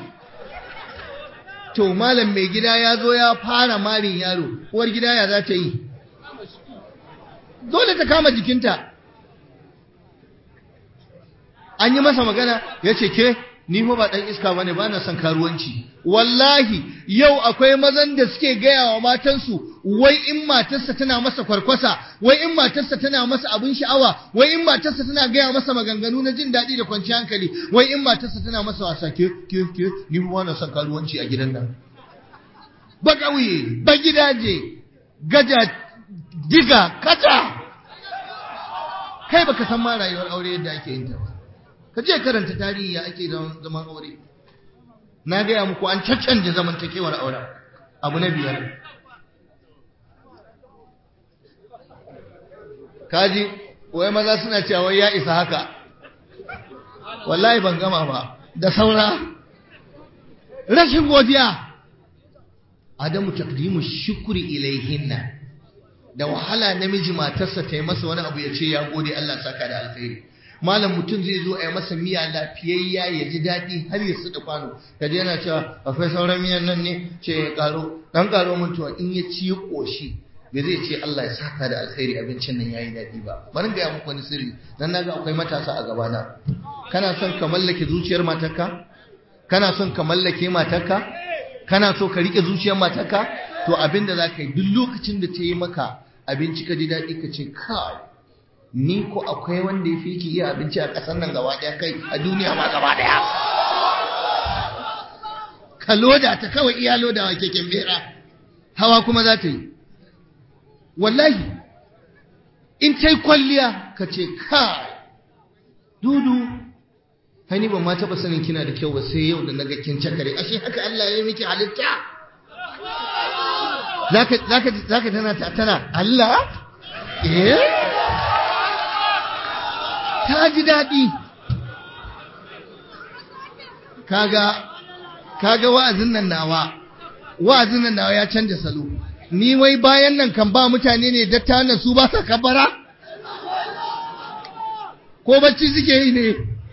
to malam mai gida ya zo ya fara marin yaro uwar gida ya za ta yi dole ta kama jikinta an yi masa magana ya ce ke ni fa ba dan iska bane ba na son karuwanci wallahi yau akwai mazan da suke gaya wa matansu wai in matarsa tana masa kwarkwasa wai in matarsa tana masa abin sha'awa wai in matarsa tana gaya masa maganganu na jin daɗi da kwanciyar hankali wai in matarsa tana masa wasa ke ke ke ni fa na son karuwanci a gidan nan ba ƙauye ba gidaje gaja diga kata kai baka san ma rayuwar aure yadda ake yin ta ba ka je karanta tarihi ya ake zaman aure na gaya muku an caccanje zamantakewar auren abu na biyar kaji wai maza suna cewa wai ya isa haka wallahi ban gama ba da saura rashin godiya adamu taqdimu shukri ilaihinna da wahala namiji matarsa ta yi masa wani abu ya ce ya gode Allah saka da alkhairi malam mutum zai zo a yi masa miya lafiyayya ya ji daɗi har ya suɗa kwano kaje yana cewa akwai sauran miyan nan ne ce ya ƙaro ɗan ƙaro mutuwa in ya ci ya ƙoshi bai zai ce Allah ya saka da alkhairi abincin nan yayi daɗi ba bari ga muku wani sirri dan naga akwai matasa a gabana kana son ka mallake zuciyar matarka kana son ka mallake matarka kana so ka rike zuciyar matarka to abinda za ka yi duk lokacin da ta yi maka abinci ka ji daɗi ka ce kai ni ko akwai wanda ya fi ki iya abinci a ƙasar nan gaba ɗaya kai a duniya ma gaba ɗaya ka loda ta kawai iya lodawa keken bera hawa kuma za ta yi wallahi in ta yi kwalliya ka ce kai dudu hani ban ma taɓa sanin kina da kyau ba sai yau da naga kin cakare ashe haka Allah ya yi miki halitta zaka zaka zaka tana tana Allah eh ta ji daɗi kaga kaga wa'azin nan nawa wa'azin nan nawa ya canja salo ni wai bayan nan kan ba mutane ne datta na su ba sa kabara ko bacci suke yi ne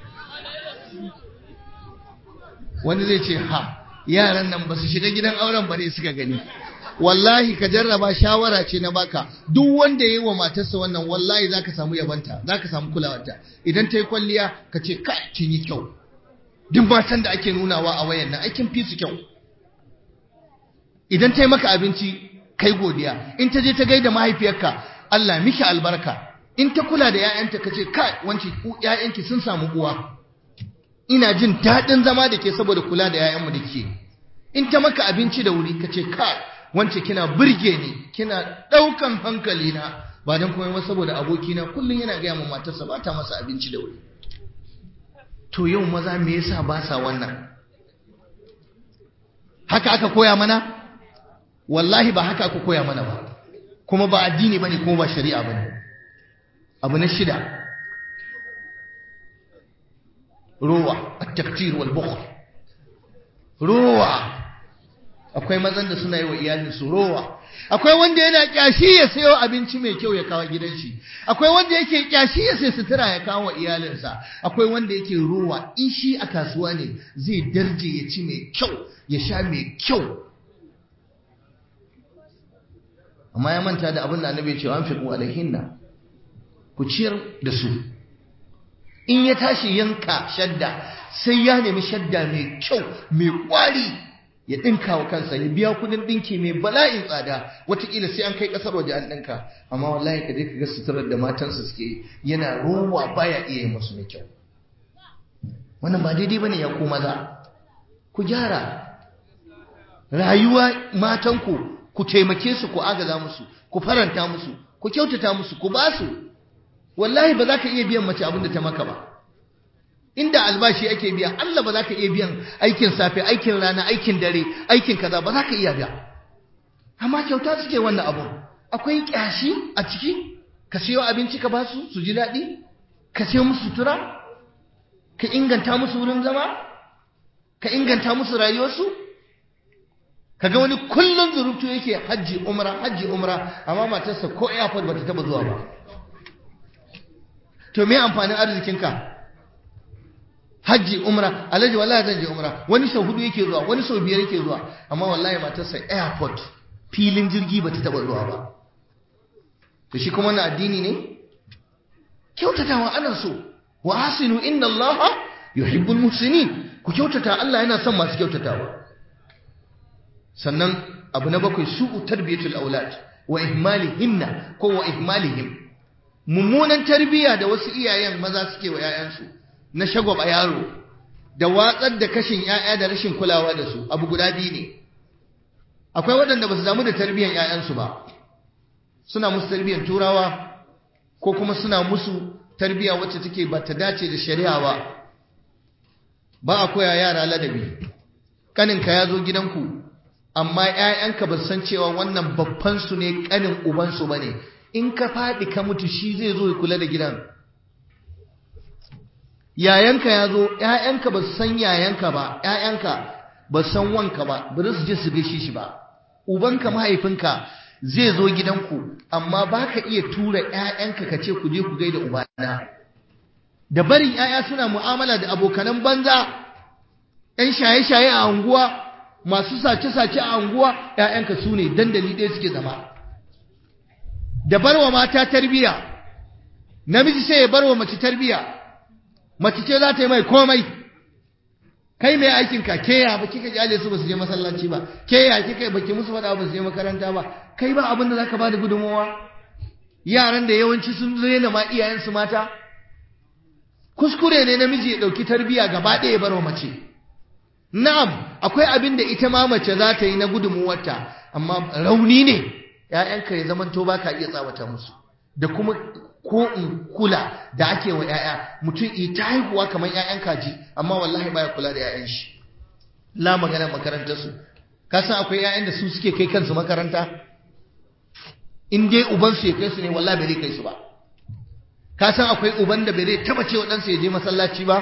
wani zai ce ha yaran nan ba su shiga gidan auren ba ne suka gani wallahi ka jarraba shawara ce na baka duk wanda ya yi wa matarsa wannan wallahi za ka samu yabanta za ka samu kulawarta idan ta yi kwalliya ka ce ka kin yi kyau duk matan da ake nunawa a wayan nan aikin fi su kyau idan ta yi maka abinci kai godiya in ta je ta gaida mahaifiyarka Allah miki albarka in ta kula da 'ya'yanta ka ce kai wance 'ya'yanki sun samu uwa ina jin daɗin zama da ke saboda kula da 'ya'yanmu da ke in ta maka abinci da wuri ka ce kai wance kina burge ni kina ɗaukan hankali na ba don kuma ba saboda abokina kullum yana gaya ma matarsa ba ta masa abinci da wuri to yau maza me yasa ba sa wannan haka aka koya mana wallahi ba haka aka koya mana ba kuma ba addini bane kuma ba shari'a bane abu na shida ruwa at-taktir wal bukhl ruwa akwai mazan da suna yi wa iyalinsu rowa akwai wanda yana kyashi ya sayo abinci mai kyau ya kawo gidan shi akwai wanda yake kyashi ya sai sutura ya kawo wa iyalinsa akwai wanda yake rowa in shi a kasuwa ne zai darje ya ci mai kyau ya sha mai kyau amma ya manta da abin da annabi ya ce an fiqu alaihinna ku ciyar da su in ya tashi yanka shadda sai ya nemi shadda mai kyau mai kwari ya ɗinka wa kansa ya biya kudin ɗinki mai bala'in tsada wataƙila sai an kai ƙasar waje an ɗinka amma wallahi ka je ka ga suturar da matansa suke yana rowa baya iya yi musu mai kyau wannan ba daidai bane ya ko maza ku gyara rayuwa matanku ku taimake su ku agaza musu ku faranta musu ku kyautata musu ku ba su wallahi ba za ka iya biyan mace abin da ta maka ba inda albashi ake biya Allah ba za ka iya biyan aikin safe aikin rana aikin dare aikin kaza ba za ka iya biya amma kyauta suke wannan abu akwai kyashi a ciki ka siyo abinci ka basu su ji daɗi ka siyo musu sutura ka inganta musu wurin zama ka inganta musu rayuwarsu kaga wani kullum zurutu yake hajji umra hajji umra amma matarsa ko airport bata taba zuwa ba to me amfanin arzikinka hajji umra alhaji wallahi zan je umra wani sau hudu yake zuwa wani sau biyar yake zuwa amma wallahi matarsa airport filin jirgi bata taba zuwa ba to shi kuma na addini ne kyautatawa ana so wa hasinu inna allaha yuhibbul muhsinin ku kyautata Allah yana son masu kyautatawa sannan abu na bakwai su'u tarbiyatul aulad wa ihmalihinna ko wa ihmalihim mummunan tarbiya da wasu iyayen maza suke wa 'ya'yansu na shagwaba yaro da watsar da kashin 'ya'ya da rashin kulawa da su abu guda biyu ne akwai waɗanda ba su damu da tarbiyyar 'ya'yansu ba suna musu tarbiyyar turawa ko kuma suna musu tarbiyya wacce take ba ta dace da shari'a ba ba a koya yara ladabi kaninka ya zo gidanku amma 'ya'yanka ba san cewa wannan babban su ne kanin ubansu ba ne in ka faɗi ka mutu shi zai zo ya kula da gidan yayanka ya zo ‘ya'yanka ba su san yayanka ba ‘ya'yanka ba su san wanka ba ba su je su gaishe shi ba ubanka mahaifinka zai zo gidanku amma ba ka iya tura ‘ya'yanka ka ce ku je ku gaida ubana da barin 'ya'ya suna mu'amala da abokanan banza 'yan shaye-shaye a anguwa masu sace-sace a anguwa 'ya'yanka su ne dandali ɗaya suke zama da barwa mata tarbiya namiji sai ya barwa mace tarbiya mace ce za ta yi mai komai kai mai aikin ka ke ya ba kika kyale su ba su je masallaci ba ke ya kika baki musu faɗa ba su je makaranta ba kai ba abin da zaka ba da gudunmawa yaran da yawanci sun rena ma iyayensu mata kuskure ne namiji ya ɗauki tarbiya gaba ɗaya ya barwa mace na'am akwai abin da ita ma mace za ta yi na gudunmuwarta amma rauni ne ‘ya'yanka ya zamanto ba ka iya tsawata musu da kuma ko in kula da ake wa ‘ya'ya mutum ita haihuwa kamar ‘ya'yan kaji amma wallahi baya kula da ‘ya'yan shi la magana makarantarsu ka san akwai ‘ya'yan da su suke kai kansu makaranta in dai ubansu ya kai su ne wallahi bai zai kai su ba ka san akwai uban da bai zai taba cewa ɗansa ya je masallaci ba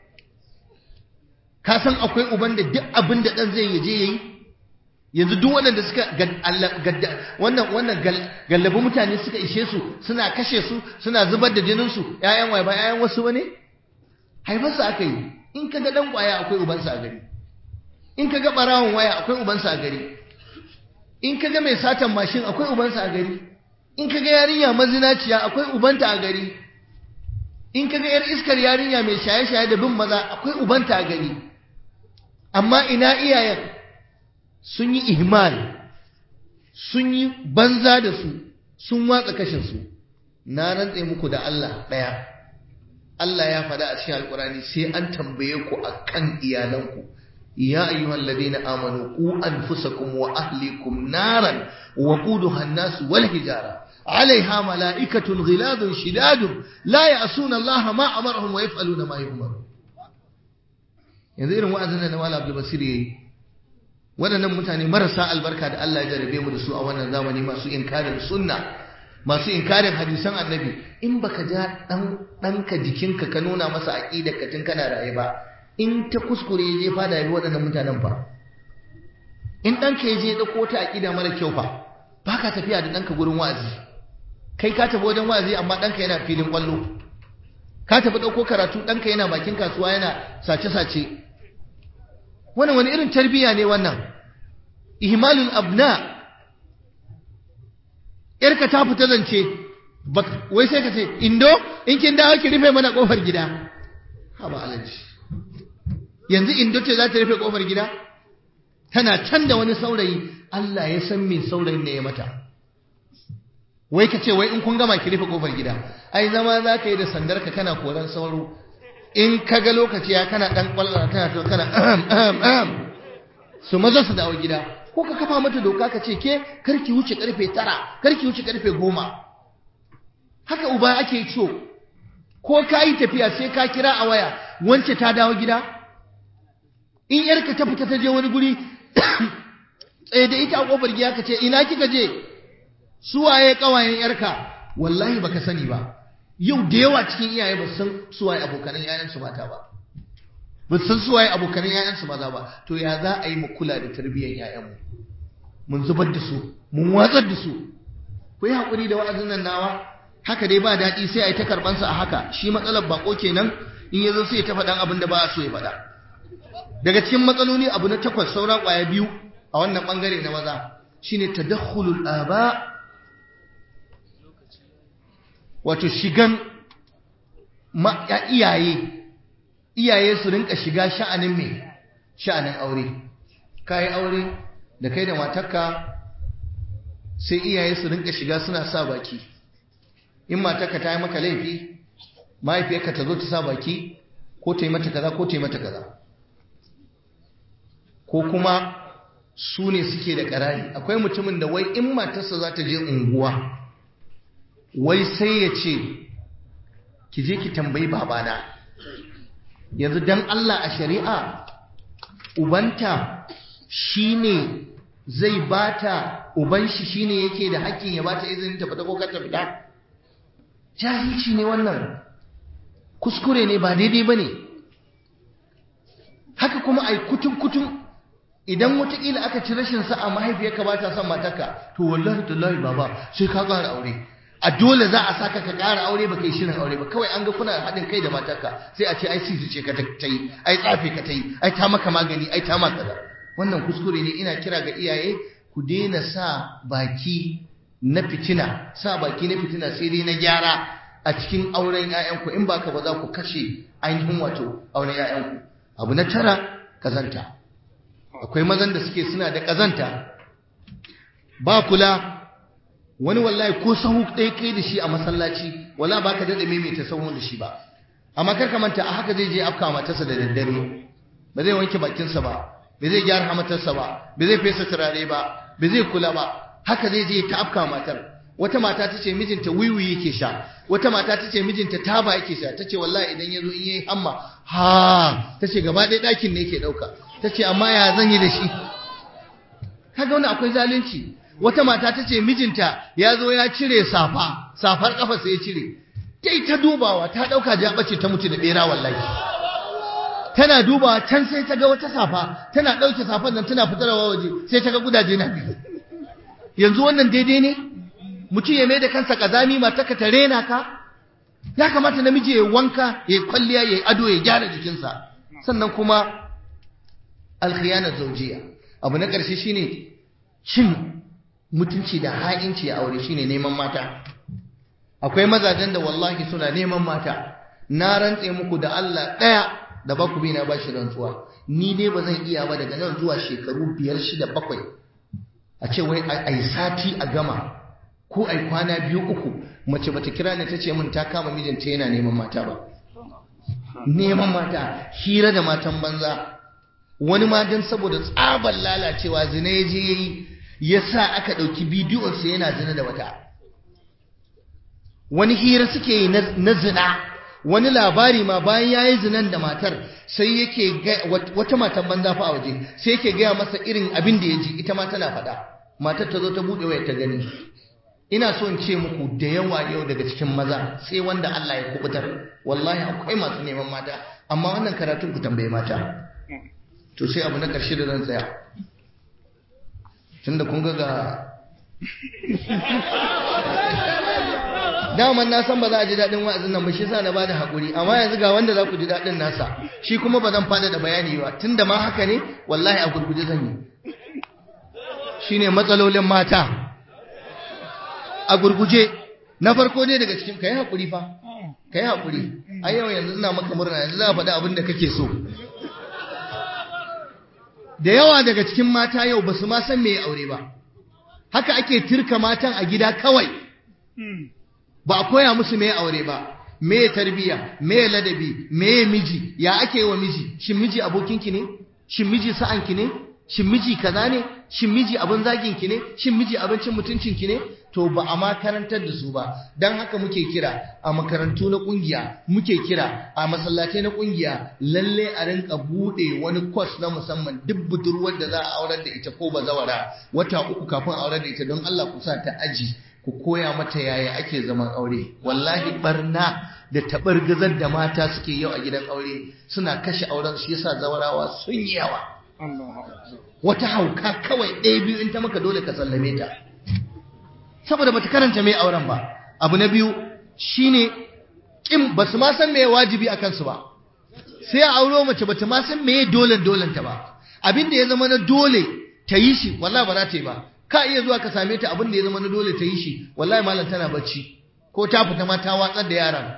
ka san akwai uban da duk abin da ɗan zai yaje yayi yanzu duk waɗanda suka wannan wannan gallabi mutane suka ishe su suna kashe su suna zubar da jinin su ƴaƴan waye ba ƴaƴan wasu bane haifar su aka yi in kaga dan kwaya akwai ubansa a gari in kaga barawon waya akwai ubansa a gari in kaga mai satan mashin akwai ubansa a gari in kaga yarinya mazinaciya akwai ubanta a gari in kaga yar iskar yarinya mai shaye-shaye da bin maza akwai ubanta a gari amma ina iyayen sun yi ihmal sun yi banza da su sun watsa kashinsu na rantse muku da Allah ɗaya Allah ya faɗa a cikin alkurani sai an tambaye ku akan iyalanku ya ayyuhal ladina amanu qu anfusakum wa ahlikum naran wa quduha an-nas wal hijara عليها ملائكة غلاظ شداد لا يعصون الله ما أمرهم ويفعلون ما يؤمرون yanzu irin wa'azin da Malam Abdul Basir yayi waɗannan mutane marasa albarka da Allah ya jarabe mu da su a wannan zamani masu inkarin sunna masu inkarin hadisan annabi in baka ja dan danka jikinka ka nuna masa aqidar ka tun kana raye ba in ta kuskure ya je fada yabi waɗannan mutanen fa in ɗanka ya je ɗauko ta aqida mara kyau fa baka tafiya da ɗanka gurin wa'azi kai ka tafi wajen wa'azi amma ɗanka yana filin ƙwallo ka tafi ɗauko karatu ɗanka yana bakin kasuwa yana sace-sace wannan wani irin tarbiyya ne wannan ihmalul abna yarka ta fita zance wai sai ka ce indo in kin dawo ki rufe mana kofar gida haba alaji yanzu indo ce za ta rufe kofar gida tana can da wani saurayi Allah ya san me saurayin ne ya mata wai ka ce wai in kun gama ki rufe kofar gida ai zama za ka yi da sandar ka kana koran sauro in ka ga lokaci ya kana dan kwallon kana to kana su maza su dawo gida ko ka kafa mata doka ka ce ke karki wuce karfe tara karki wuce karfe goma haka uba ake so ko ka yi tafiya sai ka kira a waya wance ta dawo gida in yarka ta fita ta je wani guri tsaye da ita a kofar gida ka ce ina kika je suwaye kawayen yarka wallahi baka sani ba yau da yawa cikin iyaye ba san suwaye abokanan yayansu mata ba ba san suwaye abokanan yayansu maza ba to ya za a yi mu kula da tarbiyyar yayanmu mun zubar da su mun watsar da su ku yi haƙuri da wa'azin nan nawa haka dai ba daɗi sai a yi ta karɓansa a haka shi matsalar bako kenan in ya zo sai ya ta faɗan abin da ba a so ya faɗa daga cikin matsaloli abu na takwas saura ƙwaya biyu a wannan ɓangare na maza shine tadakhulul aba wato shigan iyaye iyaye su rinka shiga sha'anin mai sha'anin aure kayi aure da kai da matarka sai iyaye su rinka shiga suna sa baki in matarka ta yi maka laifi mahaifiyarka ta zo ta sa baki ko ta yi mata kaza ko ta yi mata kaza ko kuma su ne suke da ƙarari akwai mutumin da wai in matarsa za ta je unguwa wai sai ya ce ki je ki tambayi babana yanzu dan Allah a shari'a ubanta shine zai bata uban shi shine yake da hakkin ya bata izinin ta fita ko kar ta fita jahilci ne wannan kuskure ne ba daidai bane haka kuma ai kutun kutun idan watakila aka ci rashin sa'a mahaifiyarka ba ta son matarka to wallahi tallahi baba sai ka ƙara aure a dole za a saka ka ƙara aure ba kai shirin aure ba kawai an ga kuna haɗin kai da matarka sai a ce ai sisi ce ka ta yi ai tsafe ka ta yi ai ta maka magani ai ta maka kaza wannan kuskure ne ina kira ga iyaye ku daina sa baki na fitina sa baki na fitina sai dai na gyara a cikin auren ƴaƴanku in baka ba za ku kashe ainihin wato auren ƴaƴanku abu na tara kazanta akwai mazan da suke suna da kazanta ba kula wani wallahi ko sahu ɗaya kai da shi a masallaci wala baka daɗa maimaita sahun da shi ba amma kar ka manta a haka zai je afka matarsa da daddare ba zai wanke bakinsa ba ba zai gyara hamatarsa ba ba zai fesa turare ba ba zai kula ba haka zai je ta afka matar wata mata ta ce mijinta wiwi yake sha wata mata ta ce mijinta taba yake sha ta ce wallahi idan ya zo in yayi hamma ha ta ce gaba ɗaya ɗakin ne yake ɗauka ta ce amma ya zan yi da shi kaga wani akwai zalunci wata mata ta ce mijinta ya zo ya cire safa safar kafa sai ya cire ta ta dubawa ta ɗauka jaɓace ta mutu da ɓera wallahi tana dubawa can sai ta ga wata safa tana ɗauke safan nan tana fitarwa waje sai ta ga gudaje na biyu yanzu wannan daidai ne mutum ya mai da kansa kazami mataka ta rena ka ya kamata namiji ya wanka ya kwalliya ya ado ya gyara jikinsa sannan kuma alkhiyana zaujiya abu na ƙarshe shine cin mutunci da ha'inci a aure shine neman mata akwai mazajen da wallahi suna neman mata na rantse muku da Allah ɗaya da ba ku bi na bashi rantsuwa ni dai ba zan iya ba daga nan zuwa shekaru biyar shida bakwai a ce wai a yi sati a gama ko a yi kwana biyu uku mace bata kira ni ta ce min ta kama mijinta yana neman mata ba neman mata hira da matan banza wani ma don saboda tsabar lalacewa zina ya je yayi ya sa aka ɗauki bidiyonsa yana zina da wata wani hira suke yi na zina wani labari ma bayan ya yi zinan da matar sai yake wata matan banza fa a waje sai yake gaya masa irin abin da ya ji ita ma tana faɗa matar ta zo ta buɗe waya ta gani ina so in ce muku da yawa yau daga cikin maza sai wanda Allah ya kubutar wallahi akwai masu neman mata amma wannan karatun ku tambaye mata to sai abu na ƙarshe da zan tsaya tunda kun ga ga daman na san ba za a ji daɗin wa'azin nan ba shi sa na bada haƙuri amma yanzu ga wanda za ku ji daɗin nasa shi kuma ba zan fada da bayani ba tunda ma haka ne wallahi a gurguje zan yi shine matsalolin mata a gurguje na farko ne daga cikin kai haƙuri fa kai haƙuri a yau yanzu ina maka murna yanzu za a faɗi abin da kake so da yawa daga cikin mata yau ba su ma san me aure ba haka ake tirka matan a gida kawai ba a koya musu me aure ba me tarbiya me ladabi me miji ya ake wa miji shin miji abokinki ne shin miji sa'anki ne shin miji kaza ne shin miji abin zaginki ne shin miji abincin mutuncinki ne to ba a makarantar da su ba don haka muke kira a makarantu na kungiya muke kira a masallatai na kungiya lalle a rinka bude wani kwas na musamman duk budurwar da za a aurar da ita ko bazawara wata uku kafin aurar da ita don Allah ku sa ta aji ku koya mata yaya ake zaman aure wallahi barna da tabar gazar da mata suke yau a gidan aure suna kashe auren shi yasa zawarawa sun yi yawa wata hauka kawai ɗaya biyu in ta maka dole ka sallame ta saboda bata karanta mai auren ba abu na biyu shine kin basu ma san meye wajibi akan su ba sai a auro mace bata ma san meye dole dolen ta ba abin da ya zama na dole ta yi shi wallahi ba za ta yi ba ka iya zuwa ka same ta abin da ya zama na dole ta yi shi wallahi malam tana bacci ko ta fita ma ta watsar da yaran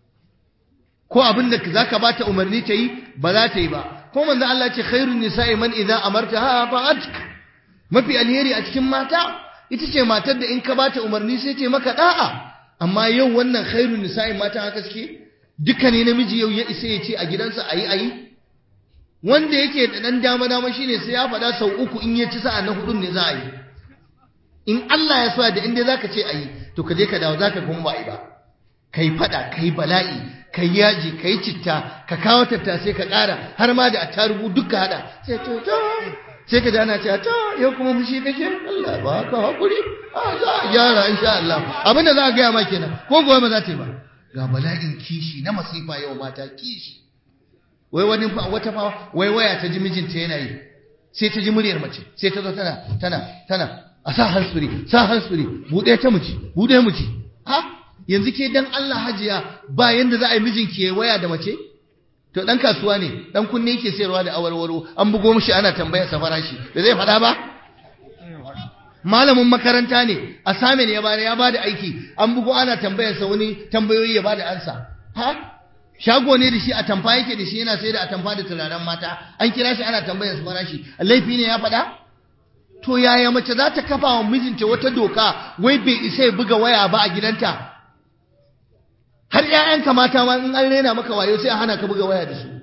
ko abin da zaka bata umarni ta yi ba za ta yi ba ko manzo Allah ce khairun nisa'i man idza amartaha fa'atka mafi alheri a cikin mata ita ce matar da in ka bata umarni sai ce maka da'a amma yau wannan khairun nisa'i mata haka suke duka ne namiji yau ya isa ya ce a gidansa ayi ayi wanda yake da dan dama dama shine sai ya faɗa sau uku in ya ci sa'a na hudun ne za a yi in Allah ya sa da inda zaka ce ayi to ka je ka dawo zaka kuma ba yi ba kai faɗa kai bala'i kai yaji kai citta ka kawo tattasai ka ƙara har ma da attarugu duka hada sai to to sai ka dana cewa to yau kuma fushi kake Allah ba ka hakuri a za a gyara insha Allah abin da za a gaya ma kenan ko gobe ba za ta yi ba ga bala'in kishi na masifa yau mata kishi wai wani wata fa wai waya ta ji mijinta yana yi sai ta ji muryar mace sai ta zo tana tana tana a sa hansuri sa hansuri bude ta miji bude miji ha yanzu ke dan Allah hajiya ba yanda za a yi mijinki ya waya da mace to dan kasuwa ne dan kunne yake sayarwa da awarwaro an bugo mishi ana tambayar sa farashi da zai faɗa ba malamin makaranta ne assignment ya bada ya bada aiki an bugo ana tambayar sa wani tambayoyi ya bada ansa ha shago ne da shi a tamfa yake da shi yana sai da a tamfa da turaren mata an kira shi ana tambayar sa farashi laifi ne ya faɗa to yaya mace za ta kafa wa mijinta wata doka wai bai isa ya buga waya ba a gidanta har ƴaƴanka mata ma in an rena maka wayo sai a hana ka buga waya da su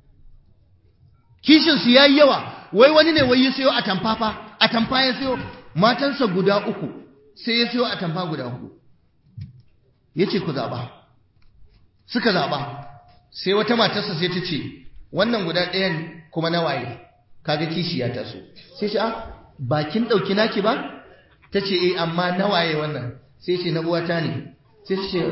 kishin su yayi yawa wai wani ne wai ya sayo a tamfa fa a tamfa ya sayo matansa guda uku sai ya sayo a tamfa guda hudu yace ku zaba suka zaba sai wata matarsa sai ta ce wannan guda ɗayan kuma na waye kaga kishi ya taso sai shi a bakin ɗauki naki ba ta ce eh amma na waye wannan sai ce na uwata ne sai ta ce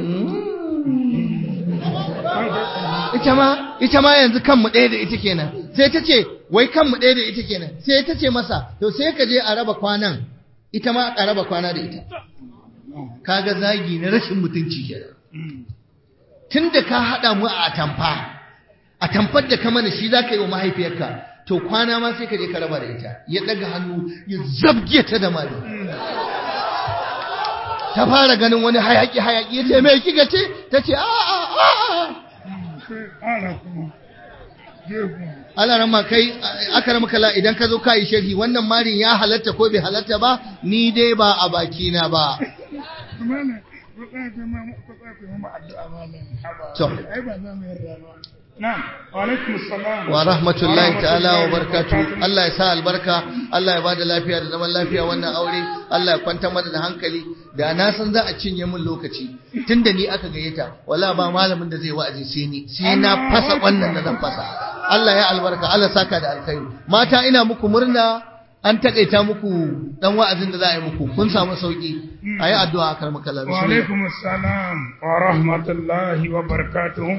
ita ma ita ma yanzu kanmu ɗaya da ita kenan sai ta ce wai kanmu ɗaya da ita kenan sai ta ce masa to sai ka je a raba kwanan ita ma a raba kwana da ita kaga zagi na rashin mutunci kenan tun da ka haɗa mu a atamfa atamfar da ka mana shi za ka yi wa mahaifiyarka to kwana ma sai ka je ka raba da ita ya ɗaga hannu ya zabge ta da mali ta fara ganin wani hayaki hayaki ya ce mai kika ce ta ce a a a Allah rama kai aka rama kala idan ka zo ka yi sharhi wannan marin ya halatta ko bai halatta ba ni dai ba a baki na ba to wa rahmatullahi ta'ala wa barakatuh Allah ya sa albarka Allah ya bada lafiya da zaman lafiya wannan aure Allah ya kwanta mana da hankali da na san za a cinye min lokaci tunda ni aka gayyata wala ba malamin da zai wa'azi sai ni sai na fasa wannan da zan fasa Allah ya albarka Allah saka da alkhairi mata ina muku murna an takaita muku dan wa'azin da za a yi muku kun samu sauki ayi addu'a kar makalla wa alaikum assalam wa rahmatullahi wa barakatuh